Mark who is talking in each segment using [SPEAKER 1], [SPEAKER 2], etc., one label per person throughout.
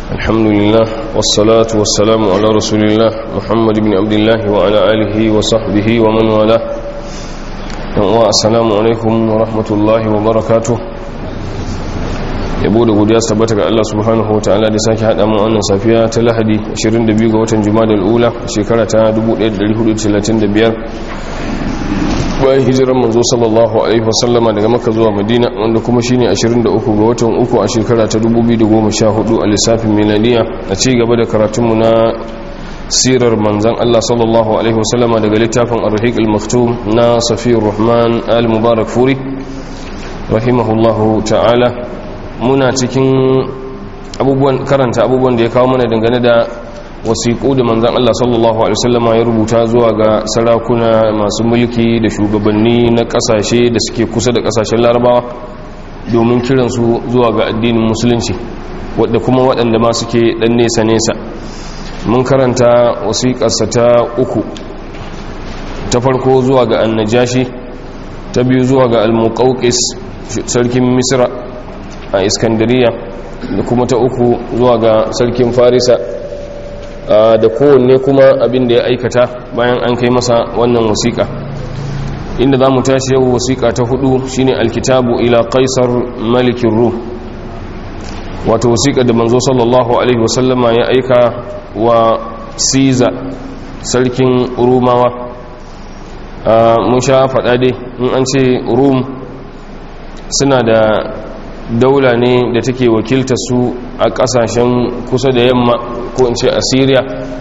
[SPEAKER 1] الحمد لله والصلاة والسلام على رسول الله محمد بن عبد الله وعلى آله وصحبه ومن والاه السلام عليكم ورحمة الله وبركاته yabo da godiya tabbata ga Allah subhanahu wa ta'ala da sake hada mu wannan safiya ta Lahadi 22 ga watan Jumadal Ula shekara ta 1435 bayan hijirar manzo sallallahu alaihi wasallama daga Makka zuwa Madina wanda kuma shine 23 ga watan uku a shekara ta 2014 a lissafin miladiya a ci gaba da karatunmu na sirar manzan Allah sallallahu alaihi wasallama daga littafin Ar-Rahiq al-Maktum na Safiyur Rahman al-Mubarak Furi rahimahullahu ta'ala muna cikin abubuwan karanta abubuwan da ya kawo mana dangane da wasiƙu da manzan Allah sallallahu Alaihi wasallama ya rubuta zuwa ga sarakuna masu mulki da shugabanni na ƙasashe da suke kusa da ƙasashen larabawa domin kiransu zuwa ga addinin musulunci wadda kuma waɗanda ma suke ɗan nesa-nesa mun karanta wasiƙarsa ta uku ta farko zuwa ga annajashi ta biyu zuwa ga al-muqawqis sarkin misra a iskandariya da kuma ta uku zuwa ga sarkin farisa da kowanne kuma abin da ya aikata bayan an kai masa wannan wasiƙa inda za mu tashi yau wasiƙa ta hudu shine alkitabu ila kaisar malikin rum wato wasiƙa da manzo sallallahu alaihi wasallama ya aika wa siza sarkin rumawa mun sha faɗa dai in an ce rum suna da daula ne da take wakilta su a kasashen kusa da yamma ko in ce a syria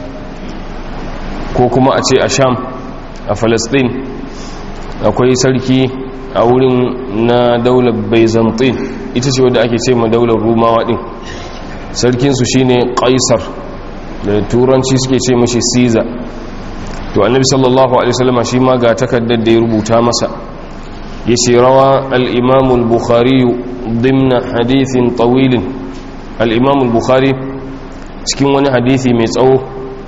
[SPEAKER 1] ko kuma a ce a sham a palestine akwai sarki a wurin na daular byzantine ita ce wadda ake ce ma daular rumawa din sarkinsu shine kaisar da turanci suke ce mashi caesar to annabi sallallahu alaihi wasallama shi ma ga takardar da ya rubuta masa yace rawa al-imam al-bukhari ضمن حديث طويل الإمام البخاري cikin wani hadisi mai tsawo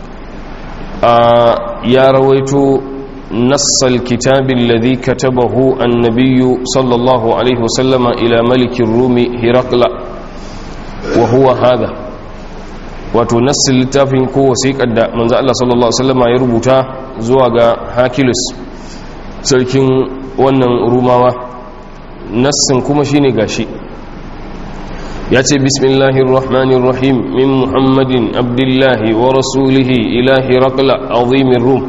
[SPEAKER 1] ya rawaito nassal kitabin ladhi katabahu annabiyyu sallallahu alaihi wasallama ila malikin rumi hirakla wa huwa hada wato nassil littafin ko wasiƙar da manzo Allah sallallahu alaihi wasallama ya rubuta zuwa ga hakilus sarkin wannan rumawa nassin kuma shine gashi ya ce bismillahir rahmanir rahim min muhammadin abdullahi wa rasulihi ilahi raqla azimin rum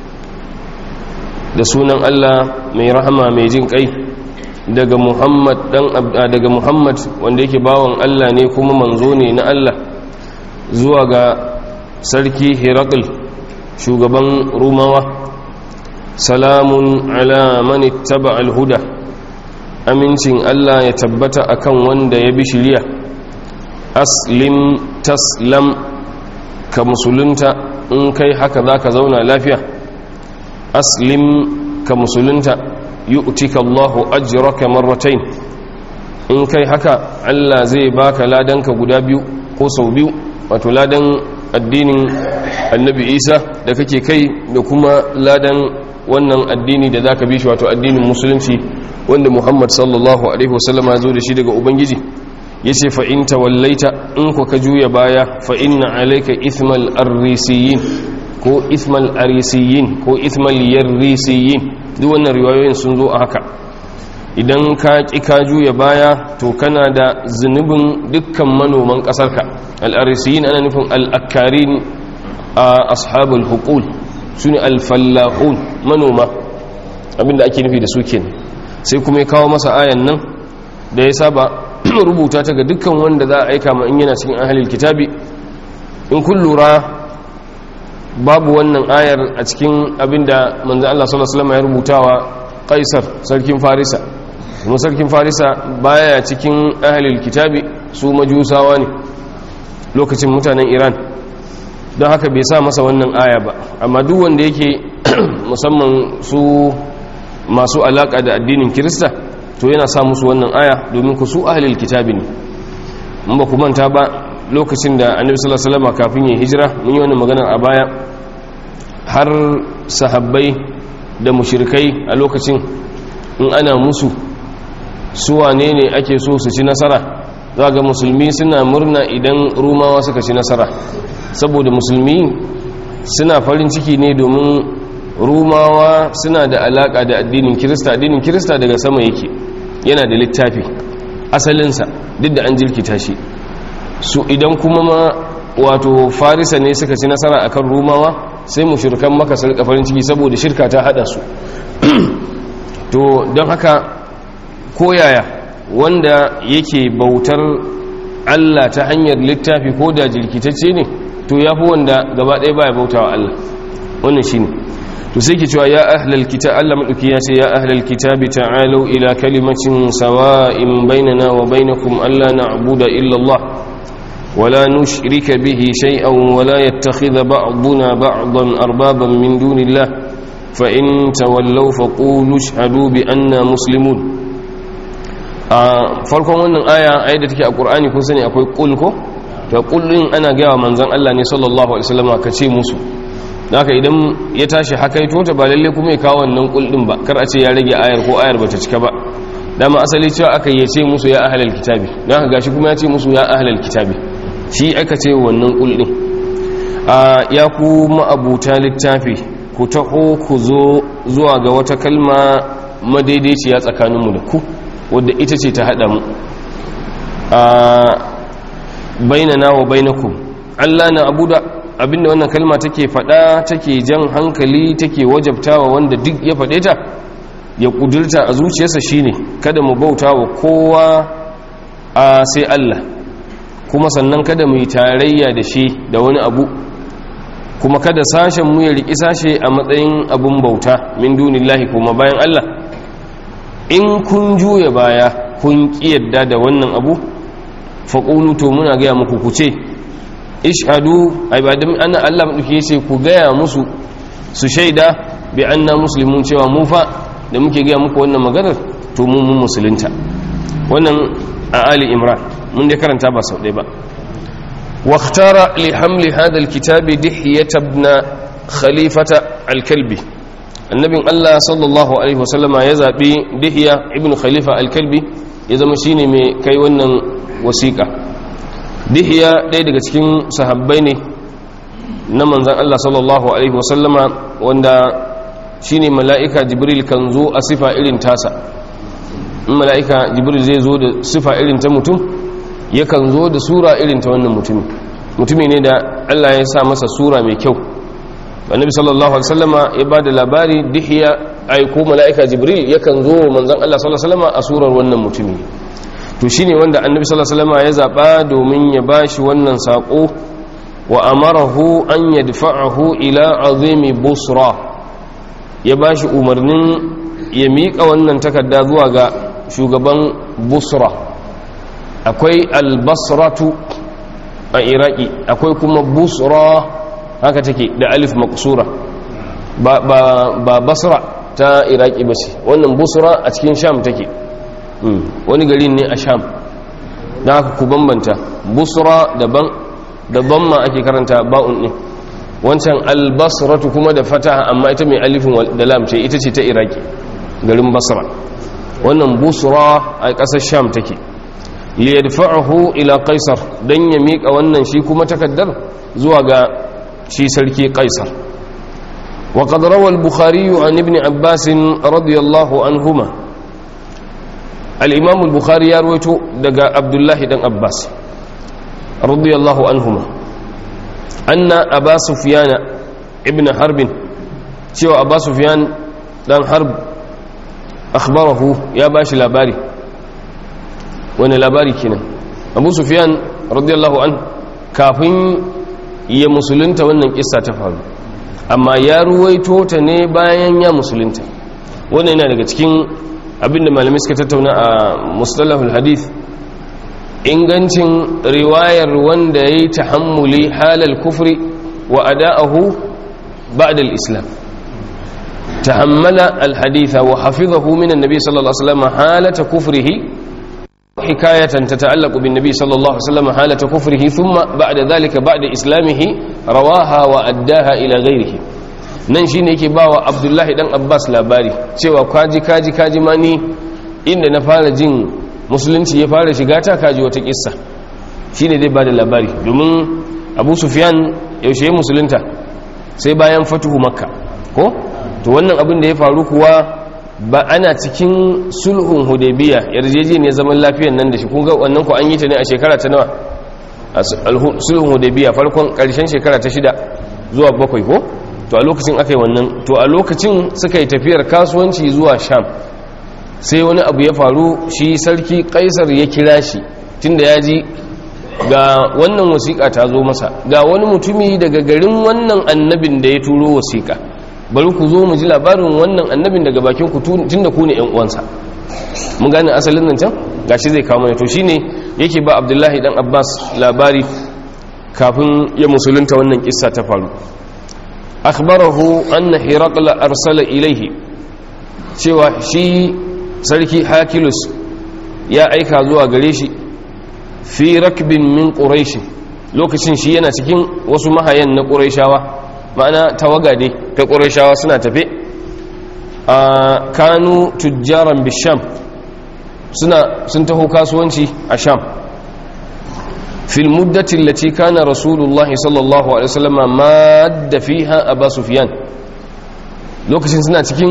[SPEAKER 1] da sunan Allah mai rahama mai jin kai daga muhammad dan daga muhammad wanda yake bawan Allah ne kuma manzo ne na Allah zuwa ga sarki hirakul shugaban rumawa salamun ala man ittaba al-huda amincin Allah ya tabbata akan wanda ya bi shiriya aslim taslam ka musulunta in kai haka zaka zauna lafiya aslim ka musulunta yu'tika Allahu ajraka marratayn in kai haka Allah zai baka ladanka guda biyu ko sau biyu wato ladan addinin annabi Isa da kake kai da kuma ladan wannan addini da zaka bi shi wato addinin musulunci wanda Muhammad sallallahu alaihi wasallama ya zo da shi daga ubangiji yace fa in tawallaita in ku ka juya baya fa inna alayka ithmal arisiyin ko ithmal arisiyin ko ithmal yarisiyin duk wannan riwayoyin sun zo a haka idan ka ki ka juya baya to kana da zunubin dukkan manoman kasarka al-arisiyin ana nufin al-akkarin ashabul huqul sune al-fallahun manoma abinda ake nufi da su kenan sai kuma ya kawo masa ayan nan da ya saba rubuta ta ga dukkan wanda za a aika ma in yana cikin ahalil kitabi in kun lura babu wannan ayar a cikin abinda manzo Allah sallallahu alaihi wasallam ya rubutawa Kaisar sarkin Farisa kuma sarkin Farisa baya cikin ahalil kitabi su majusawa ne lokacin mutanen Iran don haka bai sa masa wannan aya ba amma duk wanda yake musamman su masu alaka da addinin kirista to yana sa musu wannan aya domin ku su ahlul kitabi ne mun ba ku manta ba lokacin da annabi sallallahu alaihi wasallam kafin ya hijira mun yi wannan magana a baya har sahabbai da mushrikai a lokacin in ana musu su wane ne ake so su ci nasara za ga musulmi suna murna idan rumawa suka ci nasara saboda musulmi suna farin ciki ne domin rumawa suna da alaka da addinin kirista addinin kirista daga sama yake yana da littafi asalinsa duk da an jirkita shi su idan kuma ma wato farisa ne suka ci nasara akan rumawa sai mushrikan maka su rika farin ciki saboda shirka ta hada su to don haka koyaya wanda yake bautar Allah ta hanyar littafi ko da jirkitacce ne to ya fi wanda gaba ɗaya baya bauta wa Allah wannan shi ne to sai ke cewa ya ahlal kitab Allah maɗauki ya ce ya ahlal kitabi ta'alu ila kalimacin sawa'in bainana wa bainakum alla na'budu illa Allah ولا نشرك به شيئا ولا يتخذ بعضنا بعضا أربابا من دون الله فإن تولوا فقولوا اشهدوا بأننا مسلمون farkon wannan aya ayar da take a Qur'ani kun sani akwai qul ko to qul din ana gaya wa manzon Allah ne sallallahu alaihi wasallam ka ce musu haka idan ya tashi hakaito ta ba lalle kuma ya kawo wannan qul din ba kar a ce ya rage ayar ko ayar bata cika ba dama asali cewa aka yi ce musu ya ahlal kitabi dan haka gashi kuma ya ce musu ya ahlal kitabi shi aka ce wannan qul din ya ku ma'abuta littafi ku taho ku zo zuwa ga wata kalma madaidaiciya tsakaninmu da ku wadda ita ce ta haɗa mu a bainana wa bainakum Allah na abuda abinda wannan kalma take faɗa take jan hankali take wajabtawa wanda duk ya faɗe ta ya ƙudurta a zuciyarsa shine kada mu bauta wa kowa a sai Allah kuma sannan kada mu yi tarayya da shi da wani abu kuma kada sashen mu ya riki sashe a matsayin abun bauta min dunillahi kuma bayan Allah in kun juya baya kun kiyarda da wannan abu faƙulu to muna gaya muku ku ce ishadu ibadin ana Allah maɗauki ya ce ku gaya musu su shaida bi anna muslimun cewa mu fa da muke gaya muku wannan maganar to mu mun musulunta wannan a ali imran mun dai karanta ba sau ɗaya ba واختار لحمل هذا الكتاب دحية ابن خليفة الكلبي النبي الله صلى الله عليه وسلم يزابي دحية ابن خليفة الكلبي يزم شيني مي كي ونن وسيقة دحية دي daga cikin sahabbai ne na manzon Allah sallallahu alaihi wasallama wanda shine mala'ika jibril kan zo a sifa irin tasa in mala'ika jibril zai zo da sifa irin ta mutum yakan zo da sura irin ta wannan mutumi mutumi ne da Allah ya sa masa sura mai kyau annabi sallallahu alaihi wasallama ya bada labari dihiya ai ko malaika jibril yakan zo manzon Allah sallallahu alaihi wasallama a surar wannan mutumi to shine wanda annabi sallallahu alaihi wasallama ya zaba domin ya bashi wannan sako wa amarahu an yadfa'ahu ila azimi busra ya bashi umarnin ya miƙa wannan takarda zuwa ga shugaban busra akwai albasratu a iraki akwai kuma busra haka take da alif makusura ba, ba, ba basra ta iraki ba ce wannan busra a cikin sham take hmm. wani gari ne a sham da haka ku bambanta busra daban daban ma ake karanta ba'un ne wancan albasratu kuma da fataha amma ita mai alifin da lam ce ita ce ta iraki garin basra wannan busra a ƙasar sham take liyadfa'ahu ila qaisar dan ya mika wannan shi kuma takaddar zuwa ga shi sarki qaisar wa qad rawa al-bukhari an ibn abbas radiyallahu anhuma al-imam al-bukhari ya rawaito daga abdullahi dan abbas radiyallahu anhuma anna aba sufyan ibn harb cewa aba sufyan dan harb akhbarahu ya bashi labari wani labari kenan abu sufyan radiyallahu an kafin ya musulunta wannan kissa ta faru amma ya ruwaito ta ne bayan ya musulunta wannan yana daga cikin abinda malamai suka tattauna a mustalahul hadith ingancin riwayar wanda ya yi tahammuli halal kufri wa ada'ahu ba'da al-islam tahammala al-haditha wa hafizahu min an-nabi sallallahu alaihi wasallam halata kufrihi حكاية تتعلق بالنبي صلى الله عليه وسلم حالة كفره ثم بعد ذلك بعد إسلامه رواها وأداها إلى غيره nan shi ne yake ba wa abdullahi dan abbas labari cewa kaji kaji kaji ma ni inda na fara jin musulunci ya fara shiga ta kaji wata kissa shine zai bada labari domin abu sufyan yaushe ya musulunta sai bayan fatuhu makka ko to wannan abin da ya faru kuwa ba ana cikin sulhun hudaybiya yarjejeniyar zaman lafiyar nan da shi kun ga wannan ku an yi ta ne a shekara ta nawa sulhun hudaybiya farkon karshen shekara ta shida zuwa bakwai ko to a lokacin aka yi wannan to a lokacin suka yi tafiyar kasuwanci zuwa sham sai wani abu ya faru shi sarki kaisar ya kira shi tunda ya ji ga wannan wasiƙa ta zo masa ga wani mutumi daga garin wannan annabin da ya turo wasiƙa bari ku zo mu ji labarin wannan annabin daga bakin ku tunda ku ne ƴan uwansa mun gane asalin nan can gashi zai kawo mana to shine yake ba Abdullahi dan Abbas labari kafin ya musulunta wannan kissa ta faru akhbarahu anna hiraqla arsala ilayhi cewa shi sarki hakilus ya aika zuwa gare shi fi rakbin min quraish lokacin shi yana cikin wasu mahayan na quraishawa ma'ana tawaga dai ta quraishawa suna tafe a kanu tujjaran bisham suna sun taho kasuwanci a sham fil muddati allati kana rasulullahi sallallahu alaihi wasallam madda fiha aba sufyan lokacin suna cikin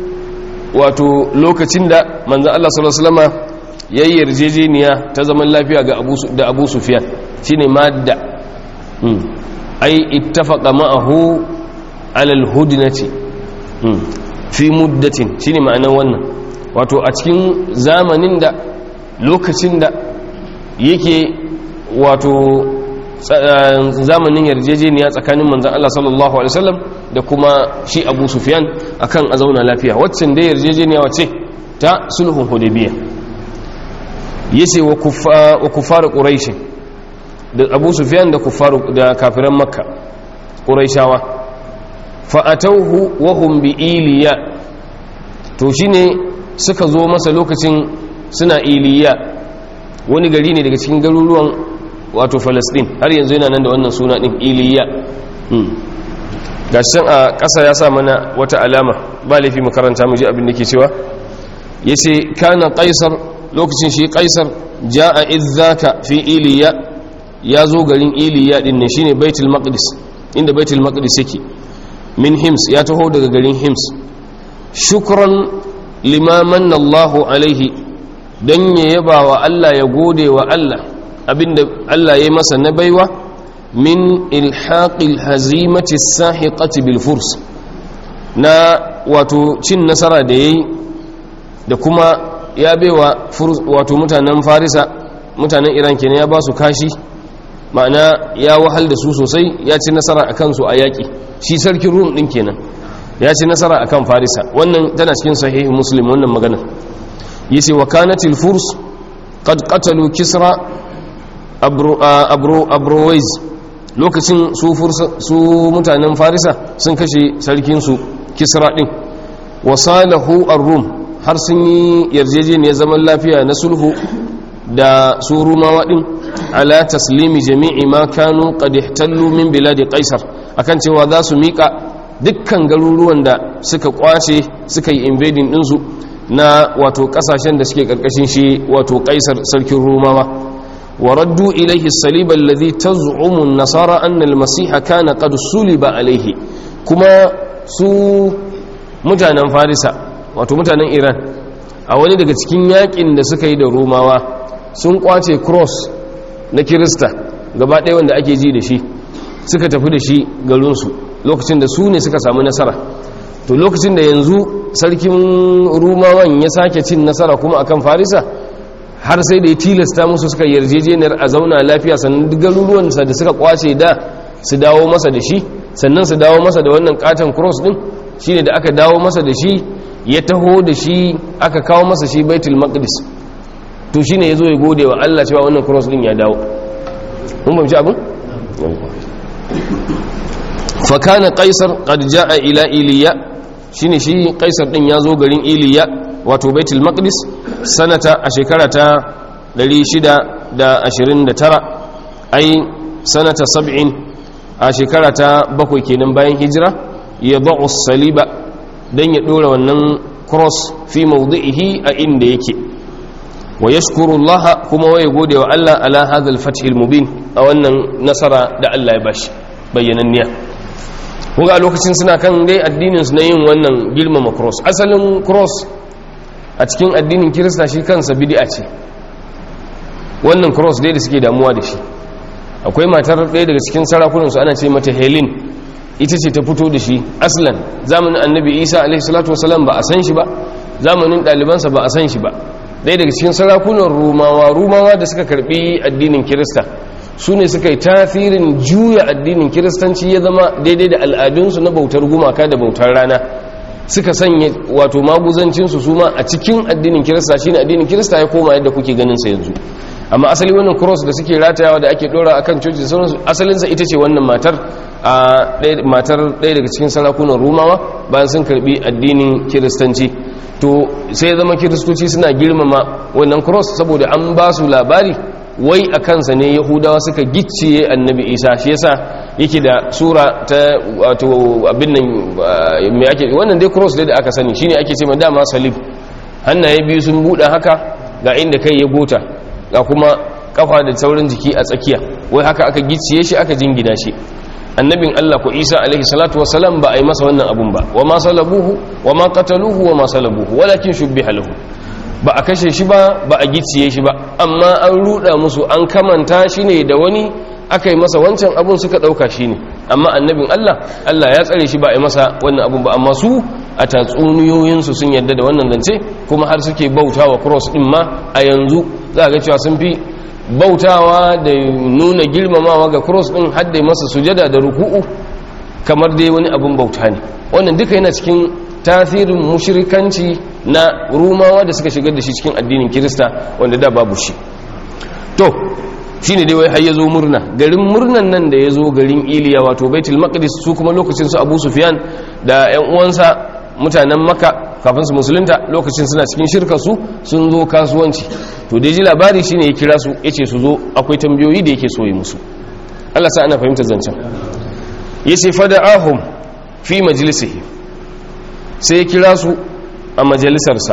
[SPEAKER 1] wato lokacin da manzon Allah sallallahu alaihi wasallam yayi yarjejeniya ta zaman lafiya ga Abu da Abu Sufyan shine madda hmm ai ittafaqa ma'ahu ala al-hudnati hmm fi muddatin shine ma'anar wannan wato a cikin zamanin da lokacin da yake wato zamanin yarjejeniya tsakanin manzan Allah sallallahu Alaihi wasallam da kuma shi abu sufyan akan a zauna lafiya waccan da yarjejeniya wace ta sulhun hudabiya ya ce wa kufar ƙuraishi da abu sufyan da da kafiran makka ƙuraishawa fa'atauhu wahum bi iliya to shine suka zo masa lokacin suna iliya wani gari ne daga cikin garuruwan wato falastin har yanzu yana nan da wannan suna ɗin iliya gashin a ƙasa ya sa mana wata alama ba laifi makaranta mu ji abin da ke cewa ya ce kana ƙaisar lokacin shi ƙaisar ja a izzaka fi iliya ya zo garin iliya ɗin ne shine baitul maqdis inda baitul maqdis yake min hims ya taho daga garin hims shukran limaman Allahu alaihi don ya yaba wa Allah ya gode wa Allah abinda Allah ya yi masa na baiwa min ilhaƙil hazimati sahiqati bil furs na wato cin nasara da yayi da kuma ya baiwa wato mutanen farisa mutanen iran kenan ya ba su kashi ma'ana ya wahal da su sosai ya ci nasara a kansu a yaƙi shi sarkin rum ɗin kenan ya ci nasara a kan farisa wannan tana cikin sahihin muslim wannan magana yace wa kanatil furs qad qatalu kisra abrowais lokacin su mutanen farisa sun kashe sarkinsu kisra din wasalahu ar-rum har sun yi yarjejeniyar zaman lafiya na sulhu da su rumawa din ala taslimi jami'i ma kanu qad ihtallu min biladi qaisar akan cewa za su mika dukkan garuruwan da suka kwace suka yi invading ɗinsu na wato kasashen da suke karkashin shi wato kaisar sarkin rumawa وردوا إليه الصليب الذي تزعم النصارى أن المسيح كان قد صلب عليه كما سو متانا فارسا wato mutanen iran a wani daga cikin yakin da suka yi da romawa sun kwace cross na kirista gaba ɗaya wanda ake ji da shi suka tafi da shi garinsu lokacin da su ne suka samu nasara to lokacin da yanzu sarkin romawan ya sake cin nasara kuma akan farisa har sai da ya tilasta musu suka yarjejeniyar a zauna lafiya sannan duk garuruwansa da suka kwace da su dawo masa da shi sannan su dawo masa da wannan katon cross din shine da aka dawo masa da shi ya taho da shi aka kawo masa shi baitul maqdis to shine yazo ya gode wa Allah cewa wannan cross din ya dawo mun bamci abin fa kana qaisar qad jaa ila iliya shine shi qaisar din yazo garin iliya wato baitul maqdis sanata a shekara ta 629 ai sanata 70 a shekara ta bakwai kenan bayan hijira ya ba'u saliba dan ya dora wannan cross fi mawdi'ihi a inda yake wa yashkuru Allah kuma waye gode wa Allah ala hadha al-fath al-mubin a wannan nasara da Allah ya bashi bayyananniya kuma a lokacin suna kan dai addinin su na yin wannan girmama cross asalin cross a cikin addinin kirista shi kansa bid'a ce wannan cross dai da suke damuwa da shi akwai matar ɗaya daga cikin sarakunansu ana ce mata helen ita ce ta fito da shi aslan zamanin annabi isa alaihi salatu wasalam ba a san shi ba zamanin ɗalibansa ba a san shi ba ɗaya daga cikin sarakunan rumawa rumawa da suka karɓi addinin kirista su ne suka yi tasirin juya addinin kiristanci ya zama daidai da al'adunsu na bautar gumaka da bautar rana suka sanya wato maguzancinsu su ma a cikin addinin kirista shine addinin kirista ya koma yadda kuke ganin sa yanzu amma asali wannan cross da suke ratayawa da ake dora akan coci da sauransu asalinsa ita ce wannan matar a matar ɗaya daga cikin sarakunan rumawa bayan sun karbi addinin kiristanci to sai zama kiristoci suna girmama wannan cross saboda an ba su labari wai a kansa ne yahudawa suka gicciye annabi isa shi yasa yake da sura ta wato abin nan mai ake wannan dai cross dai da aka sani shine ake ce ma dama salib hannaye biyu sun buɗe haka ga inda kai ya gota ga kuma kafa da saurin jiki a tsakiya wai haka aka gicciye shi aka jingina shi annabin Allah ko Isa alaihi salatu wassalam ba a yi masa wannan abun ba wa ma salabuhu wa ma qataluhu wa ma salabuhu walakin shubbiha lahu ba a kashe shi ba ba a gicciye shi ba amma an ruda musu an kamanta shi ne da wani aka yi masa wancan abun suka dauka shi ne amma annabin Allah Allah ya tsare shi ba a yi masa wannan abun ba amma su a tatsuniyoyinsu sun yadda da wannan zance kuma har suke bautawa cross din ma a yanzu za ga cewa sun fi bautawa da nuna girmamawa ga cross din hadda masa sujada da ruku'u kamar dai wani abun bauta ne wannan duka yana cikin tasirin mushrikanci na rumawa da suka shigar da shi cikin addinin kirista wanda da babu shi to shine dai wai har yazo murna garin murnan nan da yazo garin iliya wato baitul maqdis su kuma lokacin su abu sufyan da yan uwansa mutanen makka kafin su musulunta lokacin suna cikin shirka su sun zo kasuwanci to da ji labari shine ya kira su yace su zo akwai tambayoyi da yake so yi musu Allah sa ana fahimtar zancen yace fada'ahum fi majlisihi sai ya kira su a majalisarsa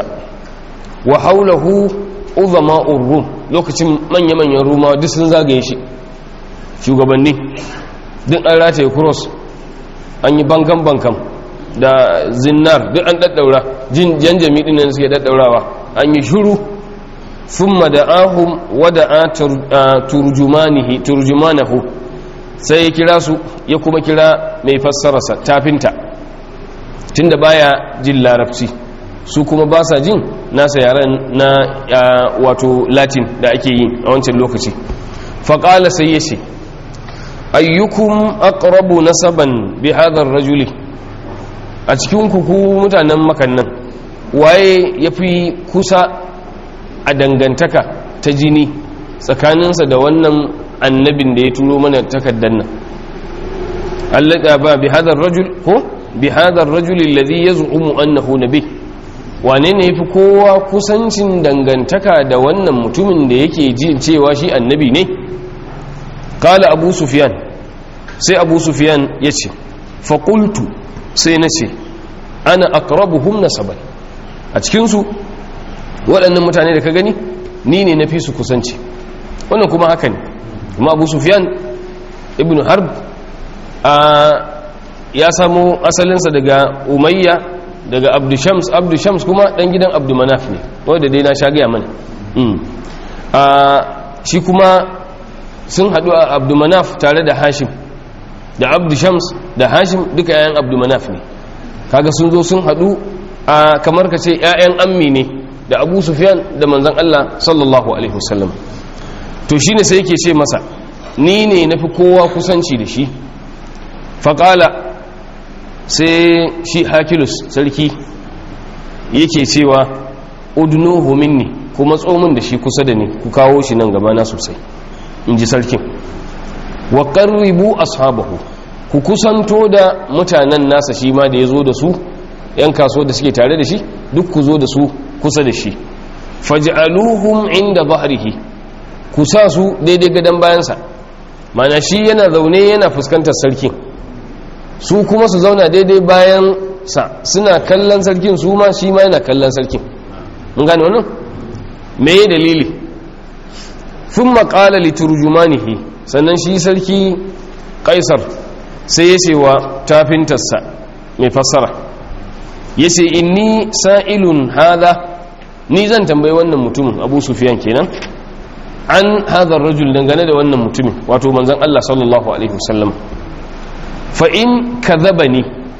[SPEAKER 1] wa haulahu uzama'ur rum lokacin manya-manyan rumawa duk sun zagaye shi shugabanni duk an rataye cross an yi bankan-bankan da zinnar duk an daddaura jan jami'in nan suke daddaurawa an yi shuru thumma da'ahum wa da'a turjumanihi turjumanahu sai ya kira su ya kuma kira mai fassararsa tafinta tunda baya jin larabci su kuma ba sa jin nasa yaren na wato latin da ake yi a wancan lokaci faƙala sai ya ce ayyukum aqrabu nasaban bi hadar rajuli a cikin kuku mutanen makannan waye ya fi kusa a dangantaka ta jini tsakaninsa da wannan annabin da ya turo mana takardar nan allaka ba bi hadar rajul ko bi hadar rajul alladhi yaz'umu annahu nabi wane ne yafi kowa kusancin dangantaka da wannan mutumin da yake ji cewa shi annabi ne qala abu sufyan sai abu sufyan yace fa qultu sai nace ana aqrabuhum nasaban a cikin su waɗannan mutane da ka gani ni ne na fi su kusanci wannan kuma haka ne kuma abu sufyan ibn harb ya samo asalinsa daga umayya daga abdushams abdushams kuma dan gidan abdumanaf ne wadda dai na sha gaya mana shi kuma sun haɗu a abdumanaf tare da hashim da abdushams da hashim duka yayan abdumanaf ne kaga sun zo sun haɗu a kamar ka ce 'ya'yan ammi ne da abu sufyan da manzan allah sallallahu alaihi wasallam to shine sai yake ce masa ni ne na fi kowa kusanci da shi faƙala sai shi hakilus sarki yake cewa udnuhu minni kuma tsomin da shi kusa da ni ku kawo shi nan gabana sosai in ji sarkin wa qarribu ashabahu ku kusanto da mutanen nasa shi ma da ya zo da su yan kaso da suke tare da shi duk ku zo da su kusa da shi faj'aluhum inda bahrihi ku sa su daidai gadon bayansa mana shi yana zaune yana fuskantar sarkin su kuma su zauna daidai bayan sa suna kallon sarkin su ma shi ma yana kallon sarkin mun gane wannan me dalili sun maƙala liturjumanihi sannan shi sarki ƙaisar sai ya ce wa tafintarsa mai fassara ya ce inni sa'ilun hada ni zan tambayi wannan mutumin abu sufiyan kenan an hadar rajul dangane da wannan mutumin wato manzan Allah sallallahu alaihi wasallam fa in kadhabani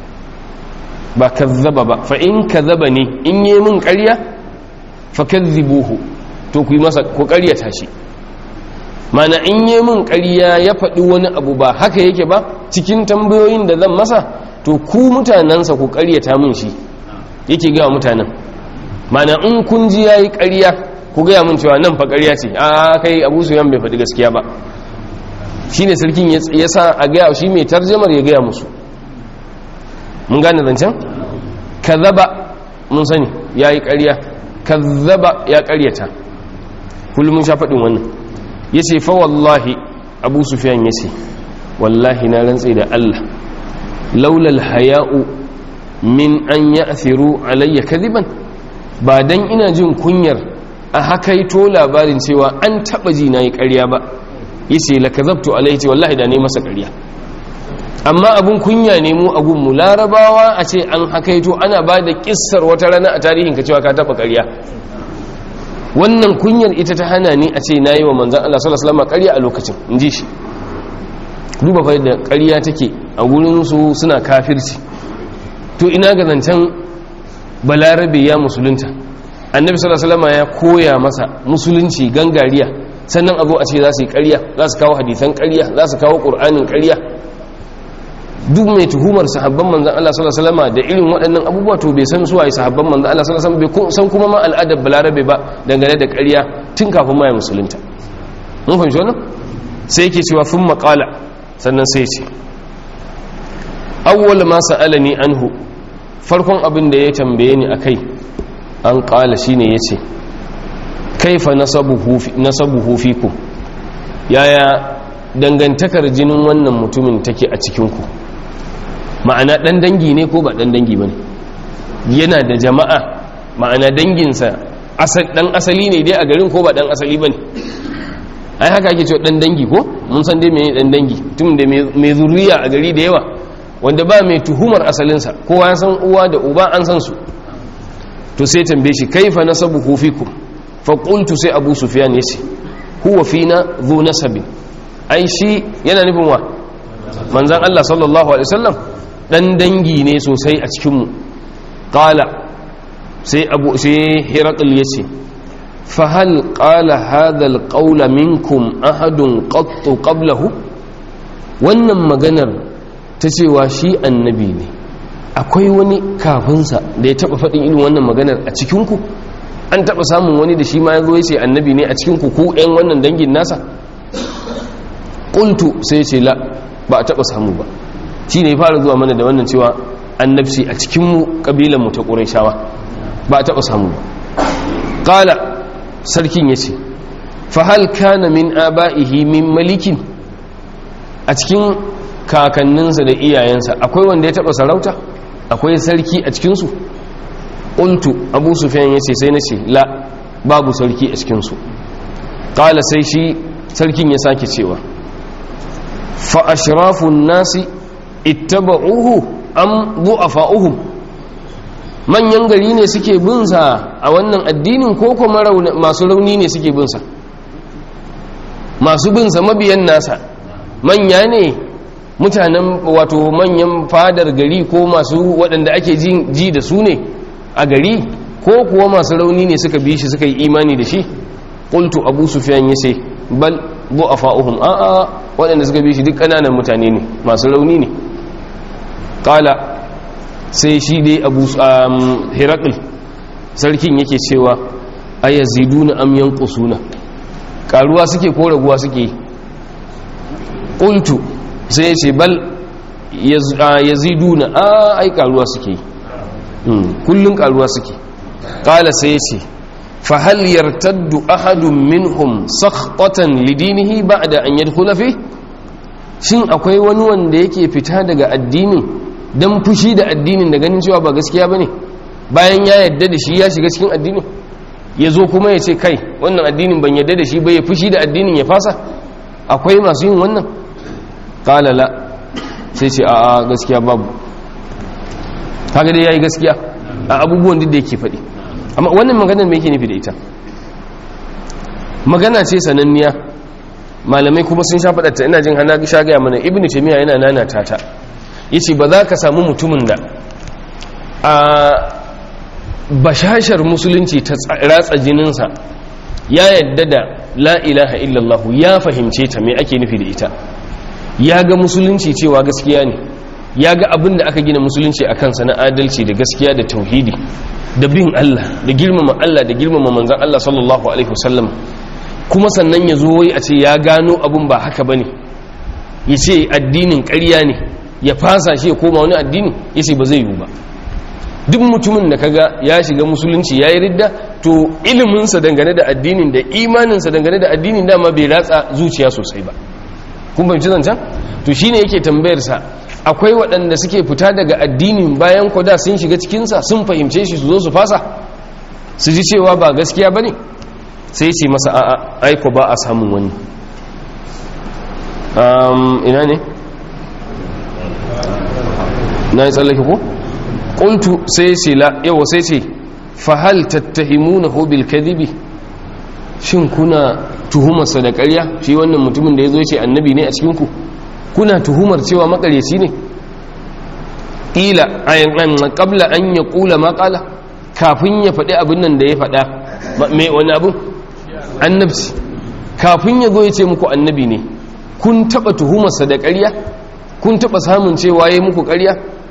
[SPEAKER 1] ba kadhaba ba fa in kadhabani in yi min ƙarya fa kadhibuhu to ku yi masa ku ƙaryata shi mana in yi min ƙarya ya faɗi wani abu ba haka yake ba cikin tambayoyin da zan masa to ku mutanensa ku ƙaryata min shi yake ga mutanen mana in kun ji yayi ƙarya ku gaya mun cewa nan fa ƙarya ce a kai abu suyan bai faɗi gaskiya ba shi ne sarkin ya sa a gaya shi mai tarjamar ya gaya musu mun gane zancen kazzaba mun sani ya yi ƙarya kazzaba ya ƙaryata kullum mun sha faɗin wannan ya ce fa wallahi abu sufiyan ya ce wallahi na rantse da allah laulal haya'u min an ya alayya kadiban ba dan ina jin kunyar a hakaito labarin cewa an taba ji na yi ƙarya ba yace la kazabtu alaihi ce wallahi da ne masa ƙarya amma abun kunya ne mu a gunmu larabawa a ce an hakaito ana ba da kissar wata rana a tarihin ka cewa ka taba ƙarya wannan kunyar ita ta hana ni a ce nayi wa manzon Allah sallallahu alaihi wasallam ƙarya a lokacin inji shi duba fa da ƙarya take a gurin su suna kafirci to ina ga zancen balarabe ya musulunta annabi sallallahu alaihi wasallam ya koya masa musulunci gangariya sannan abu a ce za su yi ƙarya za su kawo hadisan ƙarya za su kawo ƙur'anin ƙarya duk mai tuhumar sahabban manzan Allah sallallahu alaihi wasallam da irin waɗannan abubuwa to bai san su waye sahabban manzan Allah sallallahu alaihi wasallam bai san kuma ma al'adar balarabe ba dangane da ƙarya tun kafin ma ya musulunta mun fahimci wannan sai yake cewa fun maƙala sannan sai ce awwal ma sa'alani anhu farkon abin da ya tambaye ni akai an ƙala shine yace kaifa nasabuhu fikum yaya dangantakar jinin wannan mutumin take a cikinku ma'ana ɗan dangi ne ko ba ɗan dangi ba ne yana da jama'a ma'ana danginsa ɗan asali ne dai a garin ko ba ɗan asali ba ne ai haka ake cewa ɗan dangi ko mun san dai mai ɗan dangi tun da mai zuriya a gari da yawa wanda ba mai tuhumar asalinsa kowa ya san uwa da uba an san su to sai tambaye shi kaifa nasabuhu fikum faƙultu sai abu sufiyan ya ce huwa fina zo nasabin ai shi yana nufin wa manzan Allah sallallahu Alaihi wasallam ɗan dangi ne sosai a cikinmu ƙala sai abu sai hirakul ya ce fahal ƙala hadal ƙaula minkum ahadun ƙattu ƙablahu wannan maganar ta cewa shi annabi ne akwai wani kafinsa da ya taɓa faɗin irin wannan maganar a cikinku an taɓa samun wani da shi ma ya zo ya ce annabi ne a cikin kuku 'yan wannan dangin nasa ƙultu sai ce la ba a taɓa samu ba shi ne fara zuwa mana da wannan cewa annabci a cikinmu ƙabilanmu ta ƙuraishawa ba a taɓa samu ba ƙala sarkin ya ce fahal kana min aba'ihi min malikin a cikin kakanninsa da iyayensa akwai wanda ya taɓa sarauta akwai sarki a cikinsu ƙuntu abu sufiyan ya ce sai na ce la babu sarki a cikinsu ƙala sai shi sarkin ya sake cewa fa'ashirafun nasi ittaba'uhu am du'afa'uhum manyan gari ne suke binsa a wannan addinin ko kuma masu rauni ne suke binsa masu binsa mabiyan nasa manya ne mutanen wato manyan fadar gari ko masu waɗanda ake ji da su ne a gari ko kuwa masu rauni ne suka bi shi suka yi imani da shi qultu abu sufyan yace bal du'afa'uhum a a waɗanda suka bi shi duk kananan mutane ne masu rauni ne qala sai shi dai abu hirakul sarkin yake cewa ayaziduna am yanqusuna karuwa suke ko raguwa suke qultu sai yace bal yaziduna a ai karuwa suke yi kullum karuwa suke kala sai ya ce fahal yartaddu ahadun minhum sakhtatan lidinihi ba'da an yadkhula fi shin akwai wani wanda yake fita daga addinin dan fushi da addinin da ganin cewa ba gaskiya bane bayan ya yadda da shi ya shiga cikin addinin ya zo kuma ya ce kai wannan addinin ban yadda da shi ba ya fushi da addinin ya fasa akwai masu yin wannan kalala sai ce a gaskiya babu kaga dai yayi gaskiya a abubuwan duk da yake faɗi amma wannan maganar me yake nufi da ita magana ce sananniya malamai kuma sun sha faɗa ta ina jin hana sha gaya mana ibnu taymiya yana nanata ta yace ba za ka samu mutumin da a bashashar musulunci ta ratsa jininsa ya yadda da la ilaha illallah ya fahimce ta me ake nufi da ita ya ga musulunci cewa gaskiya ne ya ga abin da aka gina musulunci a kansa na adalci da gaskiya da tauhidi da bin Allah da girmama Allah da girmama manzan Allah sallallahu alaihi wasallam kuma sannan ya zo a ce ya gano abin ba haka bane ya ce addinin ƙarya ne ya fasa shi ya koma wani addini ya ce ba zai yiwu ba duk mutumin da kaga ya shiga musulunci ya yi ridda to iliminsa dangane da addinin da imaninsa dangane da addinin dama bai ratsa zuciya sosai ba kun fahimci zancen to shine yake tambayarsa akwai waɗanda suke fita daga addinin bayan kwada sun shiga cikinsa sun fahimce shi su zo su fasa su ji cewa ba gaskiya ba ne sai ce masa a'a aiko ba a samun wani ina ne na yi tsallake ko? ƙuntu sai ce la yawa sai ce fahal tattahimuna bil kadhibi shin kuna tuhumarsa da ƙarya shi wannan mutumin da ya zo ce annabi ne a cikinku kuna tuhumar cewa makaryaci ne ƙila a ƙabla an ya ƙula maƙala kafin ya faɗi abin nan da ya faɗa mai wani abu annabci kafin ya zo ya ce muku annabi ne kun taɓa tuhumarsa da ƙarya kun taɓa samun cewa ya muku ƙarya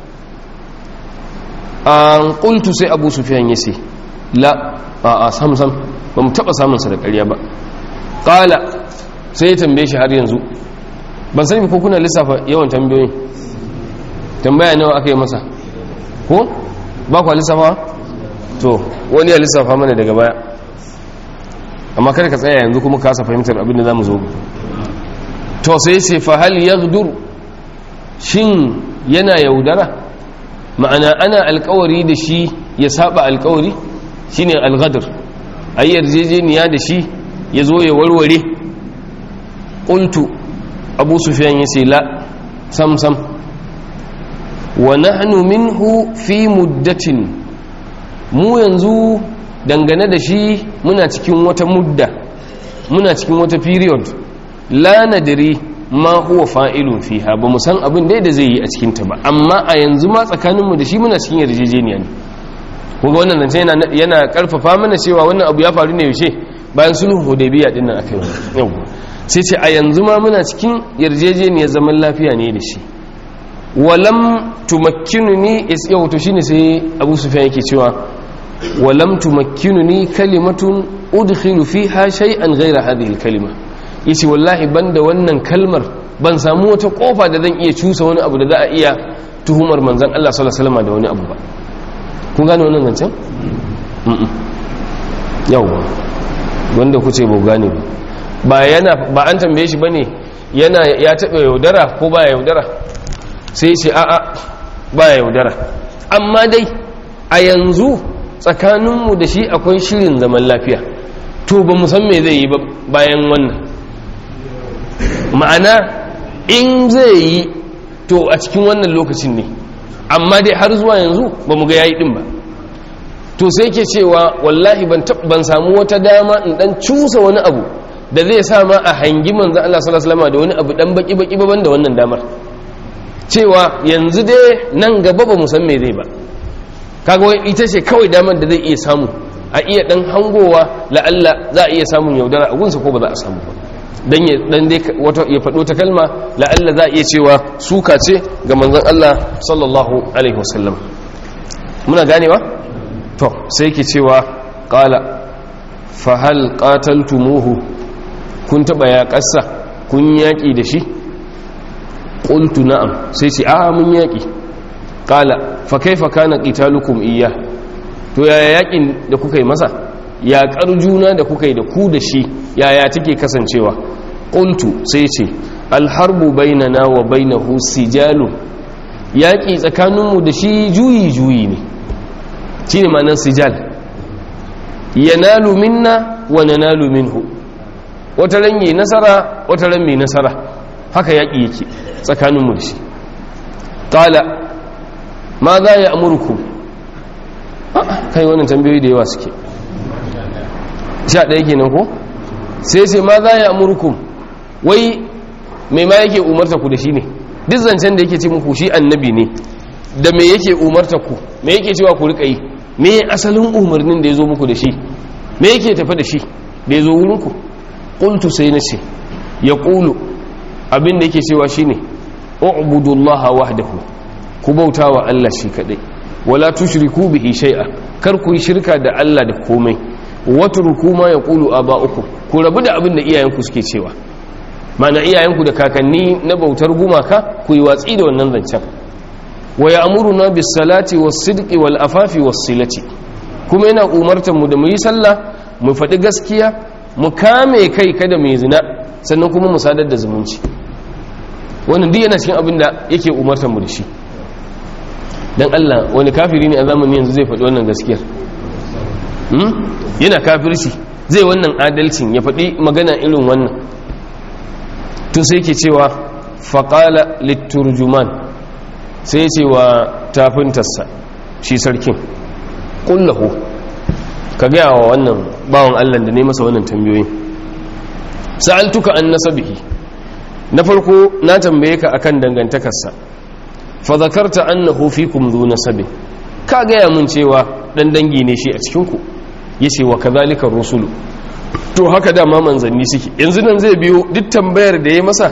[SPEAKER 1] an ƙultu sai abu sufiyan ya ce la a sam sam ba mu taɓa samunsa da ƙarya ba ƙala sai ya tambaye shi har yanzu ban sani ko kuna lissafa yawan tambayoyin tambaya nawa aka yi masa ko ba kwa lissafa to wani ya lissafa mana daga baya amma kada ka tsaya yanzu kuma kasa fahimtar abin da za mu zo to sai ce fa hal yaghdur shin yana yaudara ma'ana ana alkawari da shi ya saba alkawari shine alghadr ayi yarjejeniya da shi ya zo ya warware qultu abu sufyan yace la sam sam wa nahnu minhu fi muddatin mu yanzu dangane da shi muna cikin wata mudda muna cikin wata period la nadri ma huwa fa'ilun fiha ba mu san abin da zai yi a cikin ta ba amma a yanzu ma tsakaninmu da shi muna cikin yarjejeniya ne kuma wannan zance yana yana karfafa mana cewa wannan abu ya faru ne yaushe bayan sulhu hudaybiya din nan akai yau sai ce a yanzu ma muna cikin yarjejeniyar zaman lafiya ne da shi walam tumakkinuni is yau to shine sai Abu Sufyan yake cewa walam tumakkinuni kalimatun udkhilu fiha shay'an ghayra hadhihi al-kalima yace wallahi banda wannan kalmar ban samu wata kofa da zan iya cusa wani abu da za a iya tuhumar manzon Allah sallallahu alaihi wasallam da wani abu ba kun gane wannan zancen yawa wanda kuce ba gane ba ba yana ba an tambaye shi bane yana ya taɓa yaudara ko ba yaudara sai ce a'a ba yaudara amma dai a yanzu tsakaninmu da shi akwai shirin zaman lafiya to ba mu san me zai yi bayan wannan ma'ana in zai yi to a cikin wannan lokacin ne amma dai har zuwa yanzu ba mu ga yayi din ba to sai ke cewa wallahi ban samu wata dama in dan cusa wani abu da zai sa ma a hangi manzan Allah sallallahu alaihi wasallam da wani abu dan baki baki ba da wannan damar cewa yanzu dai nan gaba ba mu san me zai ba kaga wai ita ce kawai damar da zai iya samu a iya dan hangowa la'alla za a iya samun yaudara a gunsa ko ba za a samu ba dan ya dan dai wato ya fado ta kalma la'alla za a iya cewa suka ce ga manzon Allah sallallahu alaihi wasallam muna ganewa to sai ke cewa qala fa hal qataltumuhu kun taba ya kassa kun yaki da shi qultu na'am sai ce a mun yaki qala fa kaifa kana qitalukum iyya to yaya yakin da kuka yi masa yaƙar juna da kuka yi da ku da shi yaya take kasancewa qultu sai ce alharbu bainana wa bainahu sijalu yaƙi tsakaninmu da shi juyi juyi ne shine ma'anar sijal yanalu minna wa nanalu minhu wata ran yi nasara wata ran mai nasara haka yaƙi yake tsakaninmu da shi ƙala ma za ya amurku kai wannan tambayoyi da yawa suke sha ɗaya kenan ko sai sai ma za ya amurku wai mai ma yake umarta ku da shi ne duk zancen da yake ce muku shi annabi ne da me yake umarta ku me yake cewa ku riƙa yi me asalin umarnin da ya zo muku da shi me yake tafi da shi da ya zo wurinku ƙultu sai na ce ya ƙulu abin da yake cewa shi ne u'budullaha wahdahu ku bauta wa Allah shi kaɗai wala tushriku bihi shay'a kar ku yi shirka da Allah da komai watruku ma yaqulu aba'ukum ku rabu da abin da iyayenku suke cewa mana iyayenku da kakanni na bautar gumaka ku yi watsi da wannan zancen wa ya'muruna bis salati was sidqi wal afafi was silati kuma yana umartar mu da mu yi sallah mu faɗi gaskiya mu kame kai kada mu yi zina sannan kuma mu sadar da zumunci wannan duk yana cikin abin da yake umartar mu da shi dan Allah wani kafiri ne a zamanin yanzu zai faɗi wannan gaskiyar yana kafirci zai wannan adalcin ya faɗi magana irin wannan to sai ke cewa faƙala litturjuman sai ce wa tafintarsa shi sarkin ƙullahu ka gaya wa wannan bawan allah da ne masa wannan tambayoyi sa'altuka an nasabihi na farko na tambaye ka akan dangantakarsa fa zakarta annahu fikum dhu nasabin ka gaya mun cewa dan dangi ne shi a cikin ku yace wa kadhalika rusulu to haka dama manzanni suke yanzu nan zai biyo duk tambayar da ya masa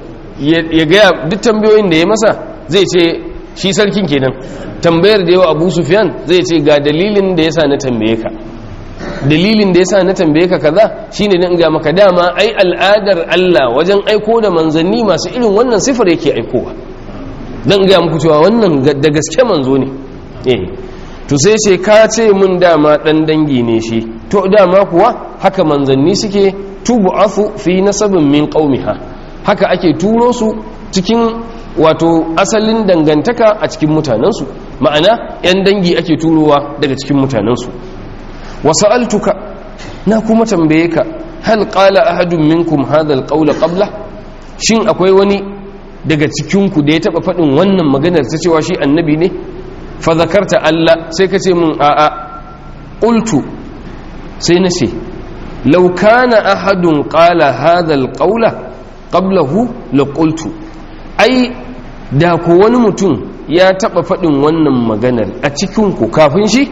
[SPEAKER 1] ya gaya duk tambayoyin da ya masa zai ce shi sarkin kenan tambayar da yawa abu sufyan zai ce ga dalilin da yasa na tambaye ka dalilin da yasa na tambaye ka kaza shine dan ga maka dama ai al'adar Allah wajen aiko da manzanni masu irin wannan sifar yake aikowa dan ga muku cewa wannan da gaske manzo ne eh to sai ce ka ce mun dama dan dangi ne shi to dama kuwa haka manzanni suke tubu'afu fi nasabin min qaumiha haka ake turo su cikin wato asalin dangantaka a cikin mutanensu ma'ana 'yan dangi ake turowa daga cikin mutanensu wasa'altuka na kuma tambaye ka hal qala ahadun minkum hadha alqawla qabla shin akwai wani daga cikinku da ya taba faɗin wannan maganar ta cewa shi annabi ne fa zakarta Allah sai ka ce mun a'a qultu sai na ce law kana ahadun qala hadha alqawla qablahu la qultu ai da ko wani mutum ya taba faɗin wannan maganar a cikinku kafin shi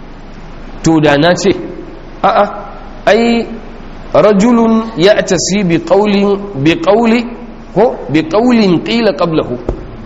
[SPEAKER 1] to da na ce a'a ai rajulun ya tasi bi ƙaulin bi ƙauli ko bi ƙaulin ƙila ƙablahu